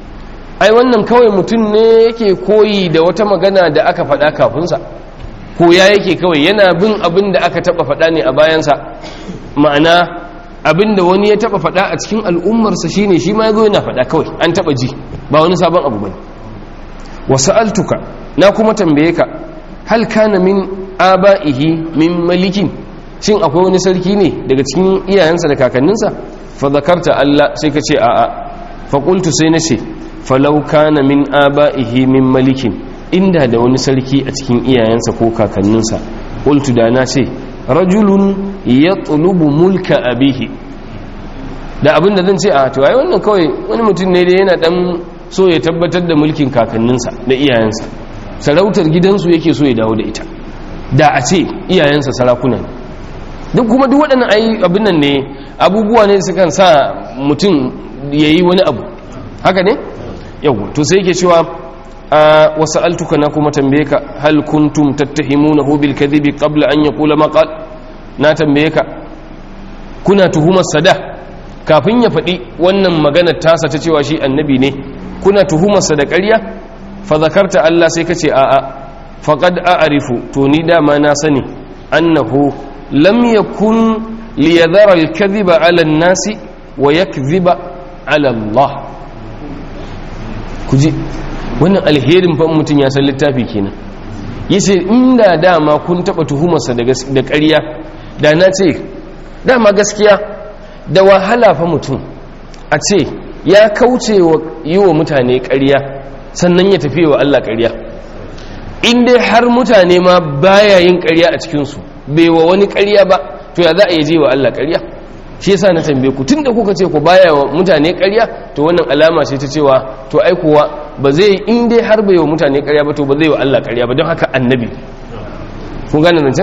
[SPEAKER 1] ai wannan kawai mutum ne yake koyi da wata magana da aka faɗa kafinsa ko ya yake kawai yana bin abin da aka taɓa faɗa ne a bayansa ma'ana abin da wani ya taɓa faɗa a cikin al'ummarsa shine shi ma ya zo yana faɗa kawai an taɓa ji ba wani sabon abu bane wasu altuka na kuma tambaye ka hal kana min aba'ihi min malikin shin akwai wani sarki ne daga cikin iyayensa da kakanninsa fa zakarta Allah sai ka ce a'a fa qultu sai nace falau kana min aba'ihi min malikin inda da wani sarki a cikin iyayensa ko kakanninsa qultu da na ce rajulun yatlubu mulka abihi da abin da zan ce a to ai wannan kawai wani mutum ne da yana dan so ya tabbatar da mulkin kakanninsa da iyayensa sarautar gidansu yake so ya dawo da ita da a ce iyayensa sarakuna ne duk kuma duk waɗannan ayi abin nan ne abubuwa ne sukan sa mutum ya yi wani abu haka ne yau to sai yake cewa wasu altuka na kuma tambaye ka hal kuntum tattahimunahu bil kadhibi qabla an yaqula ma qal na tambaye ka kuna tuhumar sada kafin ya faɗi wannan maganar tasa ta cewa shi annabi ne kuna tuhumar sa da ƙarya fa zakarta Allah sai kace a'a faqad a'rifu to ni dama na sani annahu lam yakun liyadhara al-kadhiba 'ala an-nasi wa yakdhiba 'ala Allah kuji wannan alherin fa mutun ya san littafi kenan yace inda dama kun taba tuhumar sa da ƙarya da na ce dama gaskiya da wahala fa mutum a ce ya kauce wa yi wa mutane ƙarya sannan ya tafi wa Allah ƙarya in dai har mutane ma baya yin ƙarya a cikinsu bai wa wani ƙarya ba to ya za a je wa Allah ƙarya shi yasa na tambaye ku tunda kuka ce ku baya wa mutane ƙarya to wannan alama ce ta cewa to ai kuwa ba zai in dai har bai wa mutane ƙarya ba to ba zai wa Allah ƙarya ba don haka annabi kun gane zancen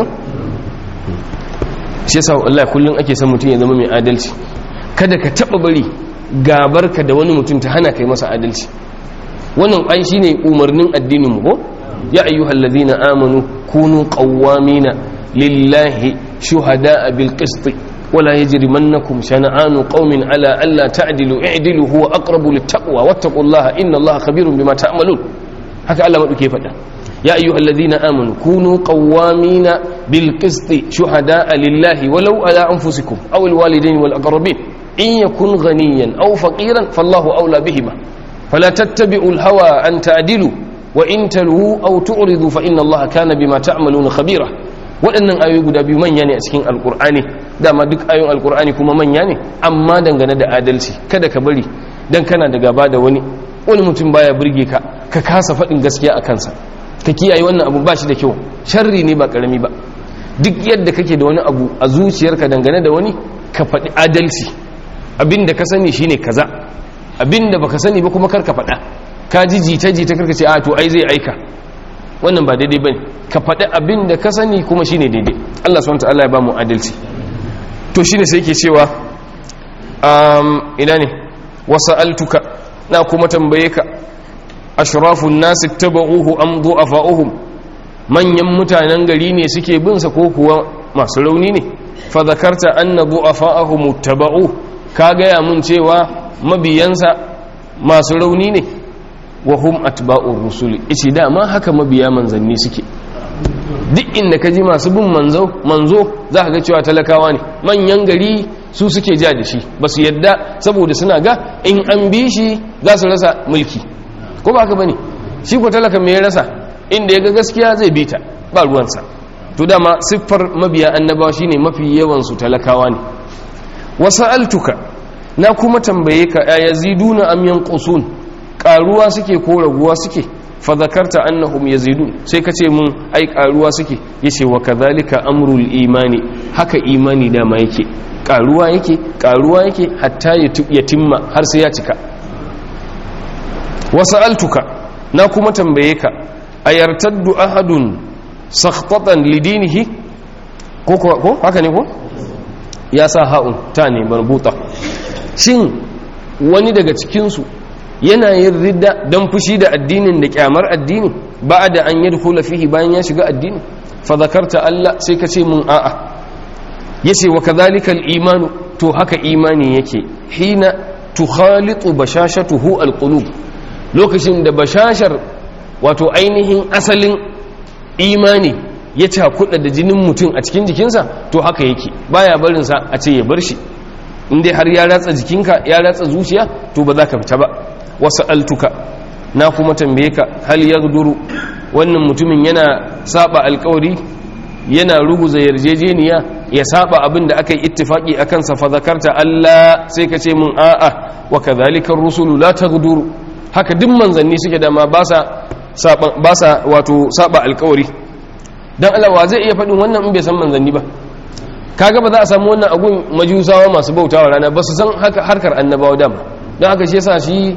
[SPEAKER 1] shi yasa Allah kullun ake son mutum ya zama mai adalci kada ka taba bari gabarka da wani mutum ta hana kai masa adalci wannan ai shine umarnin addinin mu ko ya ayyuhal ladina amanu kunu qawwamina lillahi shuhada'a bil qist ولا يجرمنكم شنآن قوم على ألا تعدلوا اعدلوا هو أقرب للتقوى واتقوا الله إن الله خبير بما تعملون هكا الله مدو كيف يا أيها الذين آمنوا كونوا قوامين بالقسط شهداء لله ولو على أنفسكم أو الوالدين والأقربين إن يكن غنيا أو فقيرا فالله أولى بهما فلا تتبعوا الهوى أن تعدلوا وإن تلووا أو تعرضوا فإن الله كان بما تعملون خبيرا waɗannan ayoyi guda biyu manya ne a cikin alkur'ani dama duk ayoyin alkur'ani kuma manya ne amma dangane da adalci kada ka bari dan kana da gaba da wani wani mutum baya burge ka ka kasa faɗin gaskiya a kansa ka kiyaye wannan abu ba shi da kyau sharri ne ba ƙarami ba duk yadda kake da wani abu a zuciyarka dangane da wani ka faɗi adalci abin da ka sani shine kaza abin da baka sani ba kuma kar ka faɗa ka ji jita jita karka ce a to ai zai aika wannan ba daidai bane ka faɗi abin da ka sani kuma shine daidai Allah subhanahu wataala ya ba mu adalci to shine sai yake cewa um ina ne wasa'altuka na kuma tambaye ka ashrafun nas ittaba'uhu am du'afa'uhum manyan mutanen gari ne suke bin sa ko kuwa masu rauni ne fa zakarta anna du'afa'ahum ittaba'u ka gaya mun cewa mabiyansa masu rauni ne wa hum atba'ur rusuli ice dama haka mabiya manzanni suke duk inda ka ji masu bin manzo manzo za ka ga cewa talakawa ne manyan gari su suke ja da shi ba su yadda saboda suna ga in an bi shi za su rasa mulki ko ba haka bane shi ko talaka me ya rasa inda ya ga gaskiya zai bi ta ba ruwansa to dama siffar mabiya annabawa shine mafi yawan su talakawa ne wasa'altuka na kuma tambaye ka yaziduna am yanqusun karuwa suke ko raguwa suke fa zakarta annahum yazidun sai kace mun ai karuwa suke yace wa kadhalika amrul imani haka imani dama yake karuwa yake karuwa yake hatta ya timma har sai ya cika wasa'altuka na kuma tambaye ka ayartaddu ahadun sakhtatan lidinihi ko ko haka ne ko ya sa ha'un ta ne marbuta shin wani daga cikinsu yana yin ridda don fushi da addinin da kyamar addini ba da an yi dukula fihi bayan ya shiga addini fa zakarta Allah sai ka ce mun a'a ya ce wa kazalika imanu to haka imani yake hina tukhalitu bashashatuhu alqulub lokacin da bashashar wato ainihin asalin imani ya cakuɗa da jinin mutum a cikin jikinsa to haka yake baya barinsa a ce ya bar shi inda har ya ratsa jikinka ya ratsa zuciya to ba za ka fita ba wasu altuka na kuma tambaye ka hal ya duru wannan mutumin yana saba alkawari yana ruguza yarjejeniya ya saba abin da aka yi ittifaki a kansa fa zakarta Allah sai ka ce mun a'a wa kadhalika rusulu la tagduru haka duk manzanni suke da ma ba sa ba sa wato saba alkawari dan Allah wa zai iya faɗin wannan in bai san manzanni ba kaga ba za a samu wannan agun majusawa masu bautawa rana ba su san harkar annabawa dama don haka shi yasa shi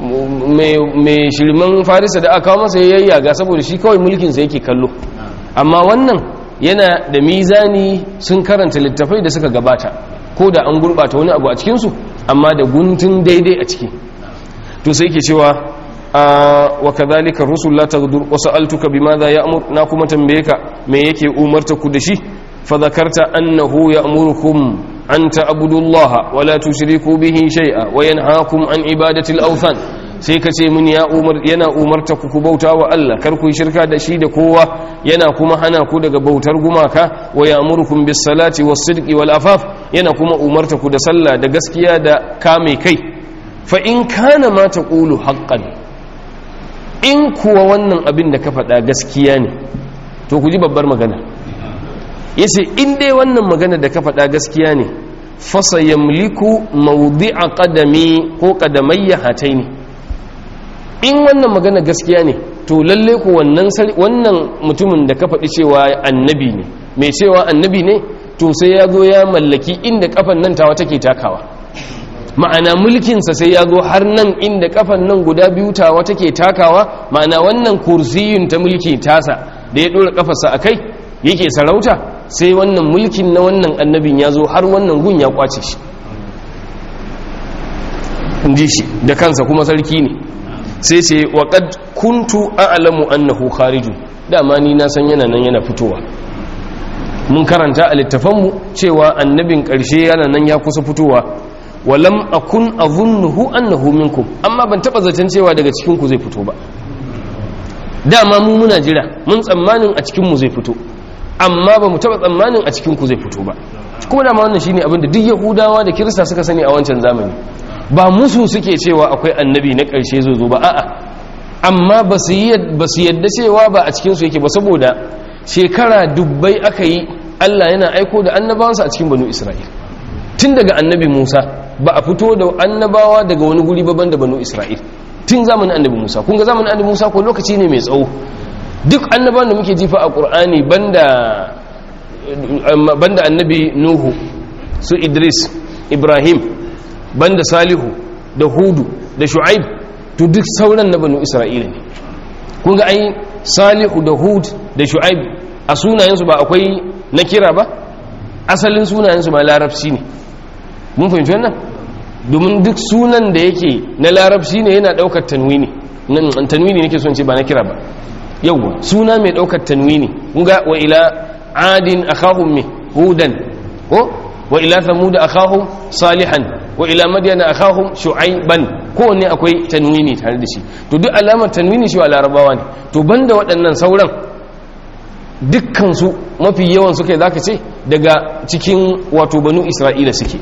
[SPEAKER 1] mai shirman farisa da aka kawo masa yayya ga saboda shi kawai mulkinsa yake kallo amma wannan yana da mizani sun karanta littafai da suka gabata ko da an gurɓata wani abu a cikinsu amma da guntun daidai a ciki to sai ke cewa wa kadhalika rusul la taghdur wa sa'altuka bimadha ya'mur na kuma tambaye ka me yake umarta ku da shi fa zakarta annahu ya'murukum an ta'budu Allah wa la tushriku bihi shay'a wa yanhaakum an ibadati al-awthan sai ka ce mun ya umar yana umarta ku ku bauta wa Allah kar ku yi shirka da shi da kowa yana kuma hana ku daga bautar gumaka wa ya'murukum bis salati was sidqi wal afaf yana kuma umarta ku da sallah da gaskiya da kame kai fa in kana ma taqulu haqqan in kuwa wannan abin da ka faɗa gaskiya ne to ku ji babbar magana yace in dai wannan magana da ka faɗa gaskiya ne fasa yamliku mawdi'a qadami ko qadamayya hataini in wannan magana gaskiya ne to lalle ku wannan wannan mutumin da ka faɗi cewa annabi ne mai cewa annabi ne to sai ya zo ya mallaki inda kafan nan tawa take takawa ma'ana mulkinsa sai ya zo har nan inda kafan nan guda biyu tawa take takawa ma'ana wannan kursiyun ta mulki tasa da ya dora kafarsa a kai yake sarauta sai wannan mulkin na wannan annabin ya zo har wannan gun ya kwace shi ji shi da kansa kuma sarki ne sai ce waƙad kuntu a'lamu annahu kharijun dama ni na san yana nan yana fitowa mun karanta a littafanmu cewa annabin ƙarshe yana nan ya kusa fitowa walam akun azunnuhu annahu minkum amma ban taba zaton cewa daga cikin ku zai fito ba dama mu muna jira mun tsammanin a cikin mu zai fito amma ba mu taba tsammanin a cikin ku zai fito ba kuma dama wannan shine abin da duk yahudawa da kirista suka sani a wancan zamani ba musu suke cewa akwai annabi na ƙarshe zai zo ba a'a amma ba su yadda cewa ba a cikinsu yake ba saboda shekara dubbai aka yi allah yana aiko da annabawansa a cikin banu isra'il tun daga annabi musa ba a fito da annabawa daga wani guri baban da banu isra'il tun zamanin annabi musa kun ga zamanin annabi musa ko lokaci ne mai tsawo duk annabawan da muke jifa a ƙur'ani banda annabi nuhu su idris ibrahim banda salihu da hudu da shu'aib to duk sauran na banu isra'ila ne kun ga ai salihu da hud da shu'aib a sunayensu ba akwai na kira ba asalin sunayensu ma larabci ne mun fahimci wannan domin duk sunan da yake na larabci ne yana daukar tanwini nan tanwini nake son ce ba na kira ba yawwa suna mai daukar tanwini kun ga wa ila adin akhahum mi hudan ko wa ila thamud akhahum salihan wa ila madyana akhahum shu'aiban kowanne akwai tanwini tare da shi to duk alamar tanwini shi wa larabawa ne to banda waɗannan sauran dukkan su mafi yawan su kai zaka ce daga cikin wato banu isra'ila suke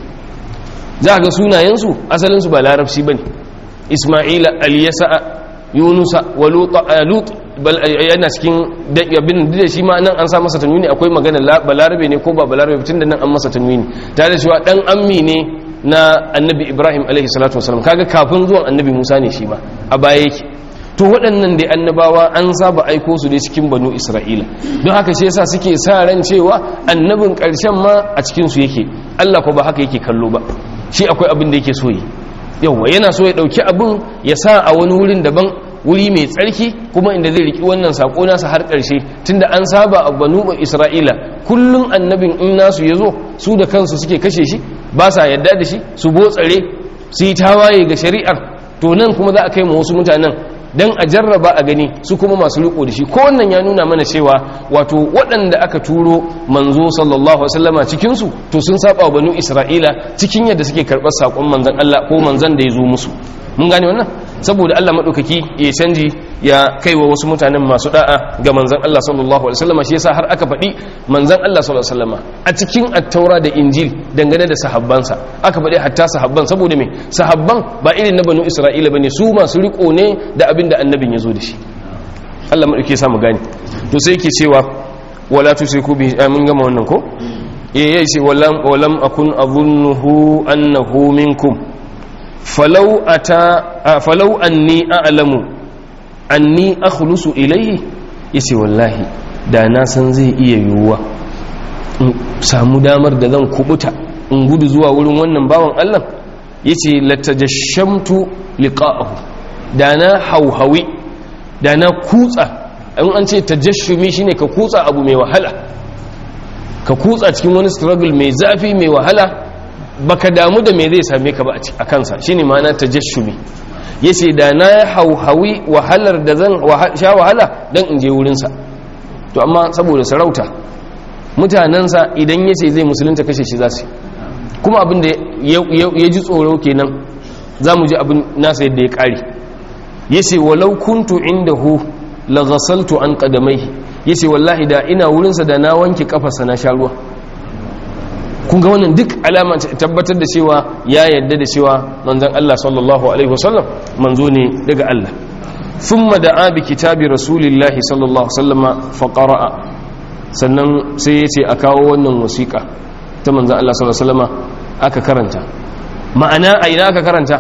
[SPEAKER 1] za ga sunayen su asalin su ba larabci bane isma'ila al-yasa yunusa wa lut bal yana cikin abin da shi ma nan an sa masa tanwini akwai magana balarabe ne ko ba balarabe tun da nan an masa tanwini tare da cewa dan ammi ne na annabi ibrahim alaihi salatu wasalam kaga kafin zuwan annabi musa ne shi ma a baya yake to waɗannan dai annabawa an saba aiko su dai cikin banu isra'ila don haka shi yasa suke sa ran cewa annabin ƙarshen ma a cikin su yake allah ko ba haka yake kallo ba shi akwai abin da yake so yi yauwa yana so ya ɗauki abin ya sa a wani wurin daban wuri mai tsarki kuma inda zai riki wannan sako nasa har ƙarshe tunda an saba a banu isra'ila kullum annabin in nasu ya zo su da kansu suke kashe shi ba sa yadda da shi su botsare su yi tawaye ga shari'ar to nan kuma za a kai ma wasu mutanen dan a jarraba a gani su kuma masu riko da shi ko wannan ya nuna mana cewa wato waɗanda aka turo manzo sallallahu alaihi wasallama cikin su to sun saba wa banu isra'ila cikin yadda suke karɓar sakon manzon Allah ko manzon da ya zo musu mun gane wannan saboda Allah madaukaki ya canji ya kaiwa wasu mutanen masu da'a ga manzon Allah sallallahu alaihi wasallama shi yasa har aka faɗi manzon Allah sallallahu alaihi wasallama a cikin at-taura da injil dangane da sahabbansa aka faɗi hatta sahabban saboda me sahabban ba irin na banu isra'ila bane su masu riko ne da abin da annabin ya zo da shi Allah madauki ya samu gani to sai yake cewa wala tusiku bi mun gama wannan ko eh yace walam walam akun azunnuhu annahu minkum falau ata falau anni a'lamu anni akhlusu ilayhi yace wallahi da na san zai iya yiwuwa in samu damar da zan kubuta in gudu zuwa wurin wannan bawan Allah yace latajashamtu liqa'ahu da na hauhawi da na kutsa in an ce tajashumi shine ka kutsa abu mai wahala ka kutsa cikin wani struggle mai zafi mai wahala baka damu da me zai same ka ba a kansa shine ma'ana tajashumi yace da na hauhawi wahalar da zan sha wahala dan in je wurin sa to amma saboda sarauta mutanansa idan yace zai musulunta kashe shi zasu kuma abin da ya ji tsoro kenan zamu ji abin nasa yadda ya kare yace walau kuntu indahu la ghasaltu an qadamaihi yace wallahi da ina wurin sa da na wanke kafarsa na sha ruwa kun ga wannan duk alama tabbatar da cewa ya yadda da cewa manzon Allah sallallahu alaihi wasallam manzo ne daga Allah thumma da'a bi kitabi rasulillahi sallallahu alaihi wasallam fa qara'a sannan sai yace a kawo wannan wasiqa ta manzon Allah sallallahu alaihi wasallam aka karanta ma'ana a ina aka karanta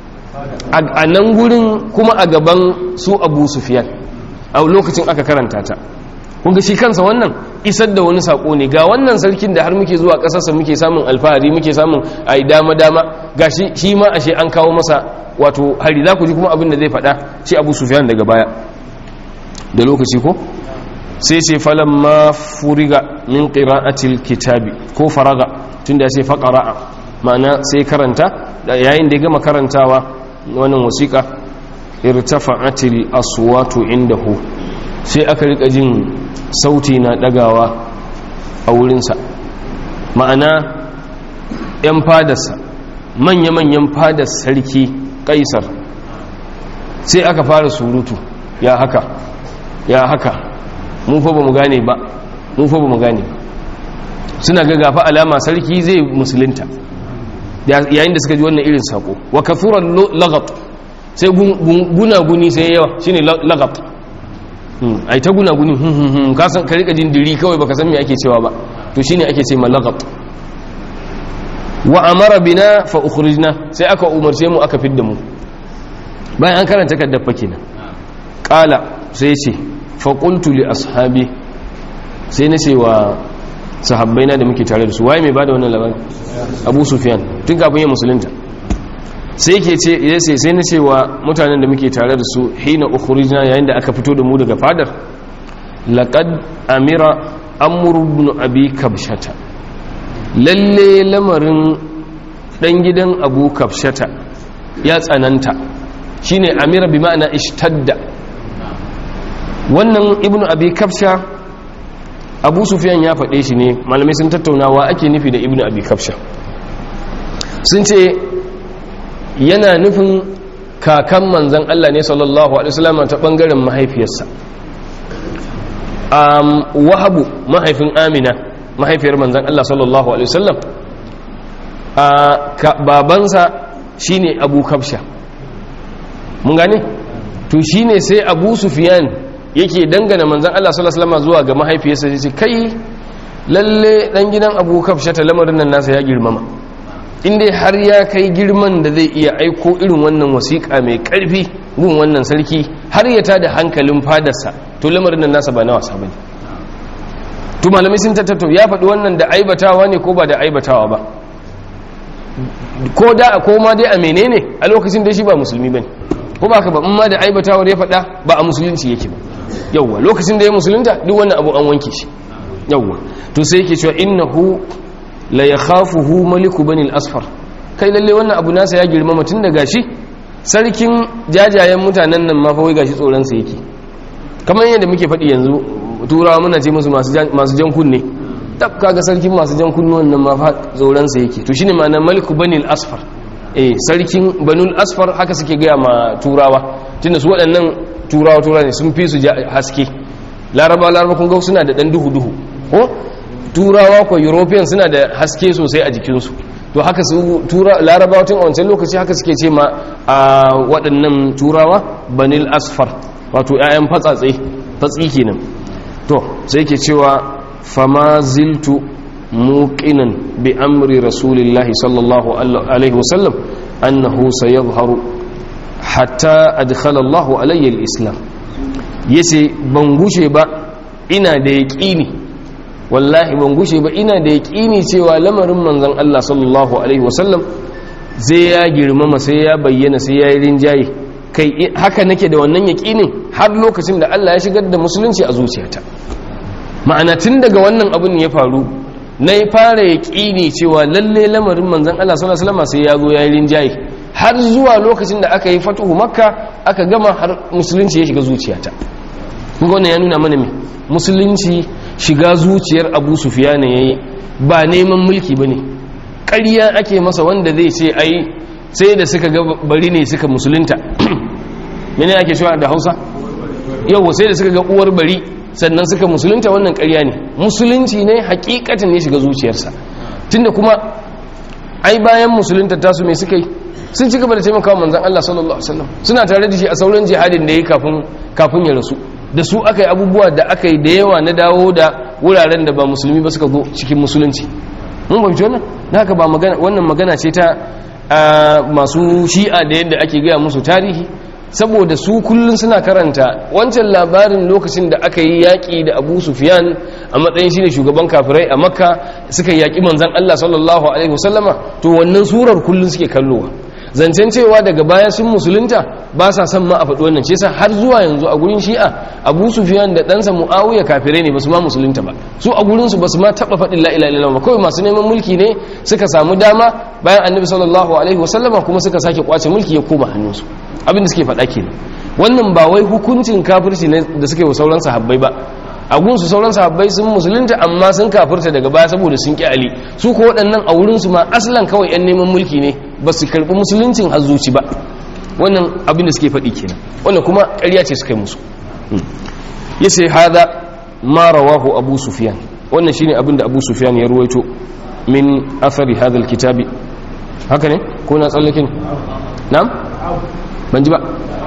[SPEAKER 1] a nan gurin kuma a gaban su Abu Sufyan a lokacin aka karanta ta kunga shi kansa wannan isar da wani sako ne ga wannan sarkin da har muke zuwa ƙasarsa muke samun alfahari muke samun ai dama dama gashi shi ma ashe an kawo masa wato hari za ku ji kuma abin da zai faɗa shi abu sufyan daga baya da lokaci ko sai ce falon ma furiga min ƙira'atil kitabi ko faraga tun da ya ce faƙara'a ma'ana sai karanta yayin da ya gama karantawa wannan wasiƙa irtafa'atil aswatu indahu sai aka rika jin sauti na ɗagawa a wurinsa ma'ana 'yan fadarsa manya-manyan fadar sarki kaisar sai aka fara surutu ya haka ya haka mun fa ba mu gane ba mun fa ba mu gane ba suna ga gafa alama sarki zai musulunta yayin da suka ji wannan irin sako wa kafuran lagat sai gunaguni sai yawa shine lagat ai ta gunaguni ka san ka rika jin diri kawai baka san me ake cewa ba to shine ake ce ma lagat wa amara bina fa ukhrijna sai aka umarce mu aka fidda mu bayan an karanta kaddar fa kenan qala sai ce fa qultu li ashabi sai na ce wa sahabbaina da muke tare da su waye mai bada wannan labarin Abu Sufyan tun kafin ya musulunta sai yake ce yace sai na ce wa mutanen da muke tare da su hina ukhrijna yayin da aka fito da mu daga fadar laqad amira amr ibn abi kabshata lalle lamarin dan gidan abu kafshata ya tsananta shine amira bi ma'ana ishtadda wannan ibnu abi kafsha abu sufyan ya faɗe shi ne malamai sun tattaunawa ake nufi da ibnu abi kafsha sun ce yana nufin kakan manzan Allah ne sallallahu alaihi wasallam ta bangaren mahaifiyarsa wahabu mahaifin amina mahaifiyar manzan Allah sallallahu Alaihi wasallam a babansa shine abu kafsha mun gane to shine sai abu sufiyan yake dangana manzan Allah sallallahu Alaihi wasallam zuwa ga mahaifiyarsa ya ce kai lalle dan gidan abu kafsha ta lamarin nan nasa ya girmama inda har ya kai girman da zai iya aiko irin wannan wasiƙa mai ƙarfi gun wannan sarki har ya tada hankalin fadarsa to lamarin nan nasa ba na wasa bane to malamai sun tattato ya faɗi wannan da aibatawa ne ko ba da aibatawa ba ko da ko ma dai a menene a lokacin da shi ba musulmi bane ko ba ka ba in ma da aibatawa da ya faɗa ba a musulunci yake ba yawwa lokacin da ya musulunta duk wannan abu an wanke shi yawwa to sai yake cewa innahu la yakhafuhu maliku bani al-asfar kai lalle wannan abu nasa ya girmama tun daga shi sarkin jajayen mutanen nan ma fa wai gashi tsoron sa yake kamar yadda muke faɗi yanzu turawa muna ce musu masu jan kunne tab kaga sarkin masu jan kunne wannan ma fa tsoron sa yake to shine ma'anar maliku bani al-asfar eh sarkin banul asfar haka suke gaya ma turawa tunda su waɗannan turawa turawa ne sun fi su haske laraba laraba kun ga suna da dan duhu duhu ko turawa ko european suna da haske sosai a jikinsu to haka su tura larabawa tun a wancan lokaci haka suke ce ma a waɗannan turawa banil asfar wato 'ya'yan fatsatsai fatsi kenan to sai ke cewa fama ziltu muqinan bi amri rasulillahi sallallahu alaihi wasallam annahu sayadhharu hatta adkhala Allahu alayya al-islam yace ban gushe ba ina da yaqini wallahi ban gushe ba ina da yaƙini cewa lamarin manzon Allah sallallahu alaihi wasallam zai ya girmama sai ya bayyana sai ya yi rinjaye kai haka nake da wannan yaƙinin har lokacin da Allah ya shigar da musulunci a zuciyata ma'ana tun daga wannan abin ya faru na yi fara yaƙini cewa lalle lamarin manzon Allah sallallahu alaihi wasallam sai ya zo ya yi rinjaye har zuwa lokacin da aka yi fatuhu makka aka gama har musulunci ya shiga zuciyata kuma wannan ya nuna mana me musulunci shiga zuciyar abu sufiya ne ya yi ba neman mulki ba ne ƙarya ake masa wanda zai ce ai sai da suka ga bari ne suka musulunta mene ake cewa da hausa yau sai da suka ga uwar bari sannan suka musulunta wannan ƙarya ne musulunci ne hakikatin ne shiga zuciyarsa tunda kuma ai bayan musulunta tasu mai suka yi sun ci gaba da taimakawa manzan Allah sallallahu alaihi wasallam suna tare da shi a sauran jihadin da ya kafin kafin ya rasu da su aka yi abubuwa da aka yi da yawa na dawo da wuraren da ba musulmi ba suka zo cikin musulunci mun fahimci wannan da haka ba magana wannan magana ce ta masu shi'a da yadda ake gaya musu tarihi saboda su kullum suna karanta wancan labarin lokacin da aka yi yaƙi da abu sufiyan a matsayin shi ne shugaban kafirai a makka suka yaƙi manzan allah sallallahu alaihi wasallama to wannan surar kullum suke kallowa zancen cewa daga baya sun musulunta ba sa son ma a faɗi wannan ce sa har zuwa yanzu a gurin shi'a abu sufiyan da ɗansa mu'awiya kafirai ne ba su ma musulunta ba su a gurinsu ba su ma taɓa faɗin la'ila illallah ba kawai masu neman mulki ne suka samu dama bayan annabi sallallahu alaihi wasallama kuma suka sake kwace mulki ya koma hannunsu abin da suke faɗa kenan wannan ba wai hukuncin kafirci ne da suke wa sauran sahabbai ba a gunsu sauran sahabbai sun musulunta amma sun kafirta daga baya saboda sun ƙi ali su ko waɗannan a wurinsu ma aslan kawai 'yan neman mulki ne ba su karɓi musuluncin hazuci ba wannan abin da suke faɗi kenan wannan kuma ƙarya ce suka yi musu ya ce hada ma rawahu abu sufiyan wannan shine abin da abu sufiyan ya ruwaito min athari hadal kitabi haka ne ko na tsallakin na'am ban ji ba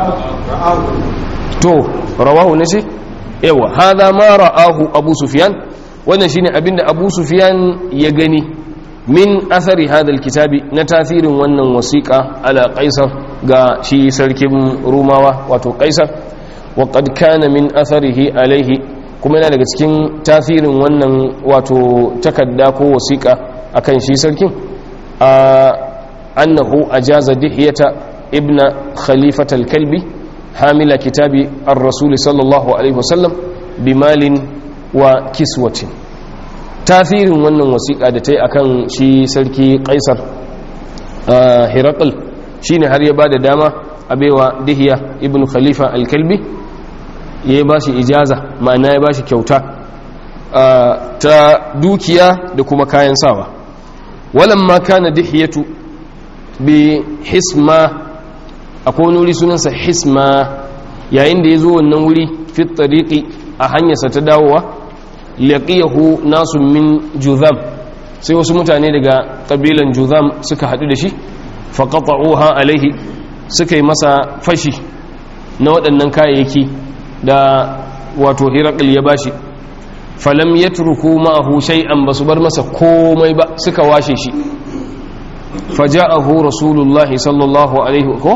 [SPEAKER 1] to rawahu ne ce yawa hada ma ra'ahu abu sufyan wannan shine abinda abu sufyan ya gani min athari hadal kitabi na tasirin wannan wasiqa ala qaisar ga shi sarkin rumawa wato qaisar wa qad kana min atharihi alaihi kuma yana daga cikin tasirin wannan wato takadda ko wasiqa akan shi sarkin a annahu ajaza dihiyata ibna khalifat al-kalbi hamila kitabi ar-rasul sallallahu alaihi wasallam bimalin wa kiswatin tasirin wannan wasiƙa da ta yi akan shi sarki kaisar hirakul shine har ya ba da dama a baiwa dihiya ibn khalifa al-kalbi ya ba shi ijaza ma'ana ya ba shi kyauta ta dukiya da kuma kayan sawa walamma kana dihiyatu bi hisma akwai wani wuri sunansa hisma yayin da ya zo wannan wuri fit tariqi a hanyarsa ta dawowa laqiyahu nasu min juzam sai wasu mutane daga kabilan juzam suka hadu da shi faqata'uha alaihi suka yi masa fashi na waɗannan kayayyaki da wato hirakul ya bashi falam yatruku ma'ahu shay'an basu bar masa komai ba suka washe shi faja'ahu rasulullahi sallallahu alaihi ko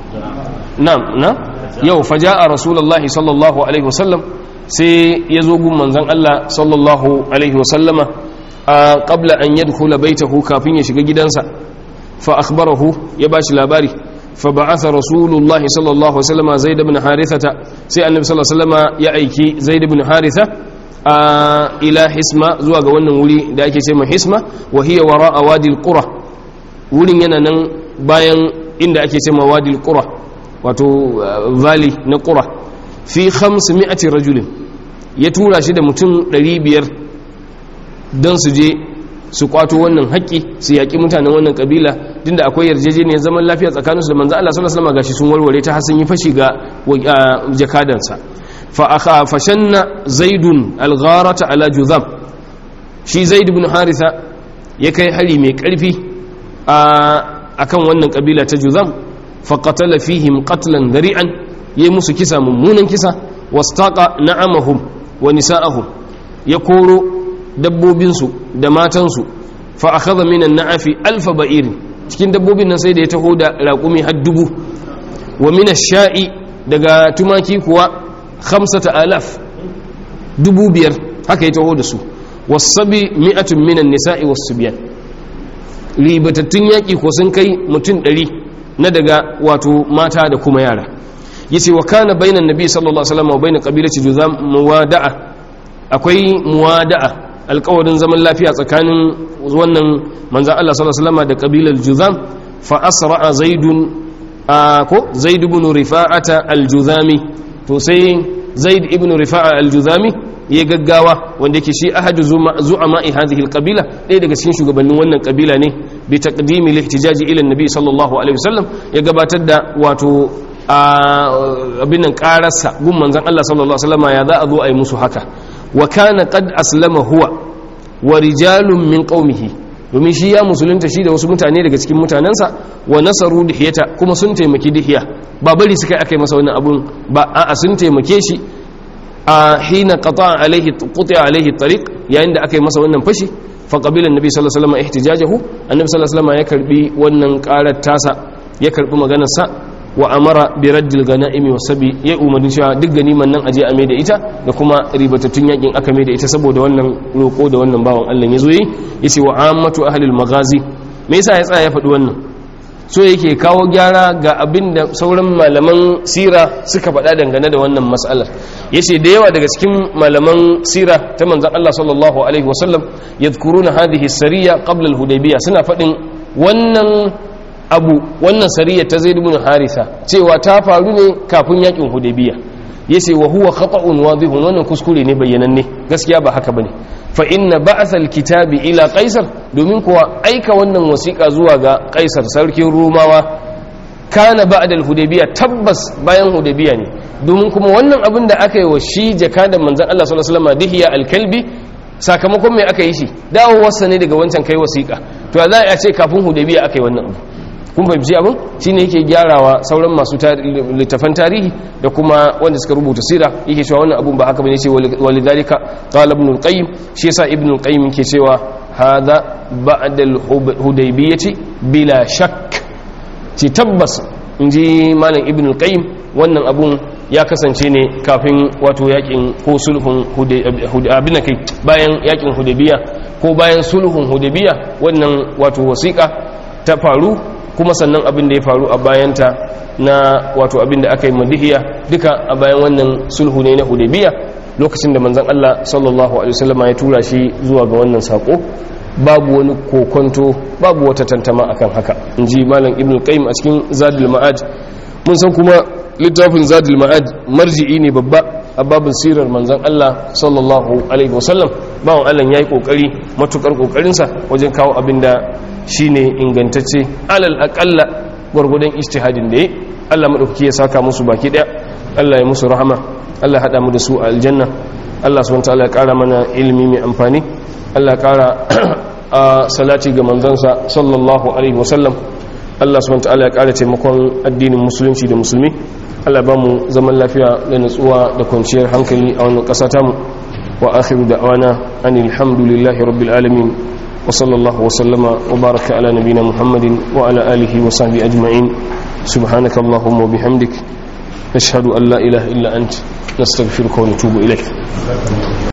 [SPEAKER 1] na'am na yau faja'a rasulullahi sallallahu alaihi wasallam sai ya zo gun manzon Allah sallallahu alaihi wasallama a qabla an yadkhula baitahu kafin ya shiga gidansa fa akhbarahu ya bashi labari fa ba'atha rasulullahi sallallahu alaihi wasallama zaid ibn harithata sai annabi sallallahu alaihi wasallama ya aiki zaid ibn haritha a ila hisma zuwa ga wannan wuri da ake ce mai hisma wa hiya wara'a wadi al-qura wurin yana nan bayan inda ake ce ma wadi al-qura wato valley na qura fi 500 rajulin ya tura shi da mutum 500 don su je su kwato wannan haƙƙi su yaƙi mutanen wannan ƙabila dinda akwai yarjejeniyar zaman lafiya tsakaninsu da manzo Allah sallallahu alaihi wasallam gashi sun warware ta hasan yi fashi ga jakadansa fa akha fashanna zaidun algharata ala juzam shi zaid ibn haritha ya kai hari mai ƙarfi a akan wannan ƙabila ta juzam fa qatala fihim qatlan dari'an yayi musu kisa mummunan kisa wastaqa na'amahum wa nisa'ahum ya koro dabbobinsu da matansu fa akhadha minan na'afi alfa ba'ir cikin dabbobin nan sai da ya taho da raƙumi har dubu wa min ash-sha'i daga tumaki kuwa khamsata alaf dubu biyar haka ya taho da su wasabi mi'atun minan nisa'i was-subyan ribatattun yaƙi ko sun kai mutum ɗari na daga wato mata da kuma yara yace wa kana bainan nabi sallallahu alaihi wasallam wa bain qabilati juzam muwada'a akwai muwada'a alƙawarin zaman lafiya tsakanin wannan manzon Allah sallallahu alaihi wasallam da qabilar juzam fa asra'a zaidun ko zaid ibn rifa'ata al-juzami to sai zaid ibn rifa'a al-juzami ya gaggawa wanda yake shi ahadu zu'ama'i hadhihi al-qabila ɗaya daga cikin shugabannin wannan kabila ne bi taqdimi al-ihtijaji ila an-nabi sallallahu alaihi wasallam ya gabatar da wato abin nan kararsa gun manzan Allah sallallahu Alaihi wasallama ya za a zo a yi musu haka wa kana qad aslama huwa wa rijalun min qaumihi domin shi ya musulunta shi da wasu mutane daga cikin mutanensa wa nasaru dihiyata kuma sun taimaki dihiya ba bari suka aka yi masa wannan abun ba a'a sun taimake shi a hina qata alaihi quti alaihi tariq yayin da aka yi masa wannan fashi fa qabila annabi sallallahu alaihi wasallam ihtijajahu annabi sallallahu alaihi wasallam ya karbi wannan karar tasa ya karbi maganar sa wa amara bi raddil ganaimi wa sabi ya umarni cewa duk ganiman nan aje a mai da ita da kuma ribatattun yakin aka mai da ita saboda wannan roko da wannan bawan Allah ya zo yi yace wa ammatu ahli al-maghazi me yasa ya tsaya ya faɗi wannan so yake kawo gyara ga abin da sauran malaman sira suka faɗa dangane da wannan matsalar yace da yawa daga cikin malaman sira ta manzon Allah sallallahu alaihi wasallam yadhkuruna hadhihi sariya qabla al-hudaybiyah suna faɗin wannan abu wannan sariya ta zaid ibn harisa cewa ta faru ne kafin yakin hudaybiyah yace wa huwa khata'un wadihun wannan kuskure ne bayyananne gaskiya ba haka bane fa inna ba'sa alkitabi ila qaisar domin kuwa aika wannan wasiqa zuwa ga qaisar sarkin rumawa kana ba'da alhudaybiyah tabbas bayan hudaybiyah ne domin kuma wannan abin da aka yi wa shi jakadan manzon Allah sallallahu alaihi wasallam dihiya alkalbi sakamakon me aka yi shi dawowarsa ne daga wancan kai wasiqa to za a ce kafin hudaybiyah aka yi wannan abu kun fahimci abin shine yake gyarawa sauran masu littafan tarihi da kuma wanda suka rubuta sira yake cewa wannan abun ba haka bane ce walidhalika qala ibn al-qayyim shi yasa ibn al-qayyim yake cewa hadha ba'da al-hudaybiyyati bila shakk ci tabbas inji malam ibn al-qayyim wannan abun ya kasance ne kafin wato yakin ko sulhun abin kai bayan yakin hudaybiya ko bayan sulhun hudaybiya wannan wato wasiƙa ta faru kuma sannan abin da ya faru a bayanta na wato abin da aka yi madihiya duka a bayan wannan sulhu ne na hudabiya lokacin da manzan Allah sallallahu alaihi wasallam ya tura shi zuwa ga wannan sako babu wani kokonto babu wata tantama akan haka inji malam ibnu qayyim a cikin zadul ma'ad mun san kuma littafin zadul ma'ad marji'i ne babba a babin sirar manzan Allah sallallahu alaihi wasallam bawon Allah yayi kokari matukar kokarinsa wajen kawo abin da shine ingantacce alal aqalla gurgudan ijtihadin da yi Allah madaukaki ya saka musu baki daya Allah ya musu rahama Allah hada mu da su a aljanna Allah subhanahu wataala ya kara mana ilimi mai amfani Allah ya kara a salati ga manzansa sallallahu alaihi wasallam Allah subhanahu wataala ya kara taimakon addinin musulunci da musulmi Allah ba mu zaman lafiya da nutsuwa da kwanciyar hankali a wannan ƙasa tamu wa akhiru da'wana anil hamdulillahi rabbil alamin وصلى الله وسلم وبارك على نبينا محمد وعلى آله وصحبه أجمعين سبحانك اللهم وبحمدك نشهد أن لا إله إلا أنت نستغفرك ونتوب إليك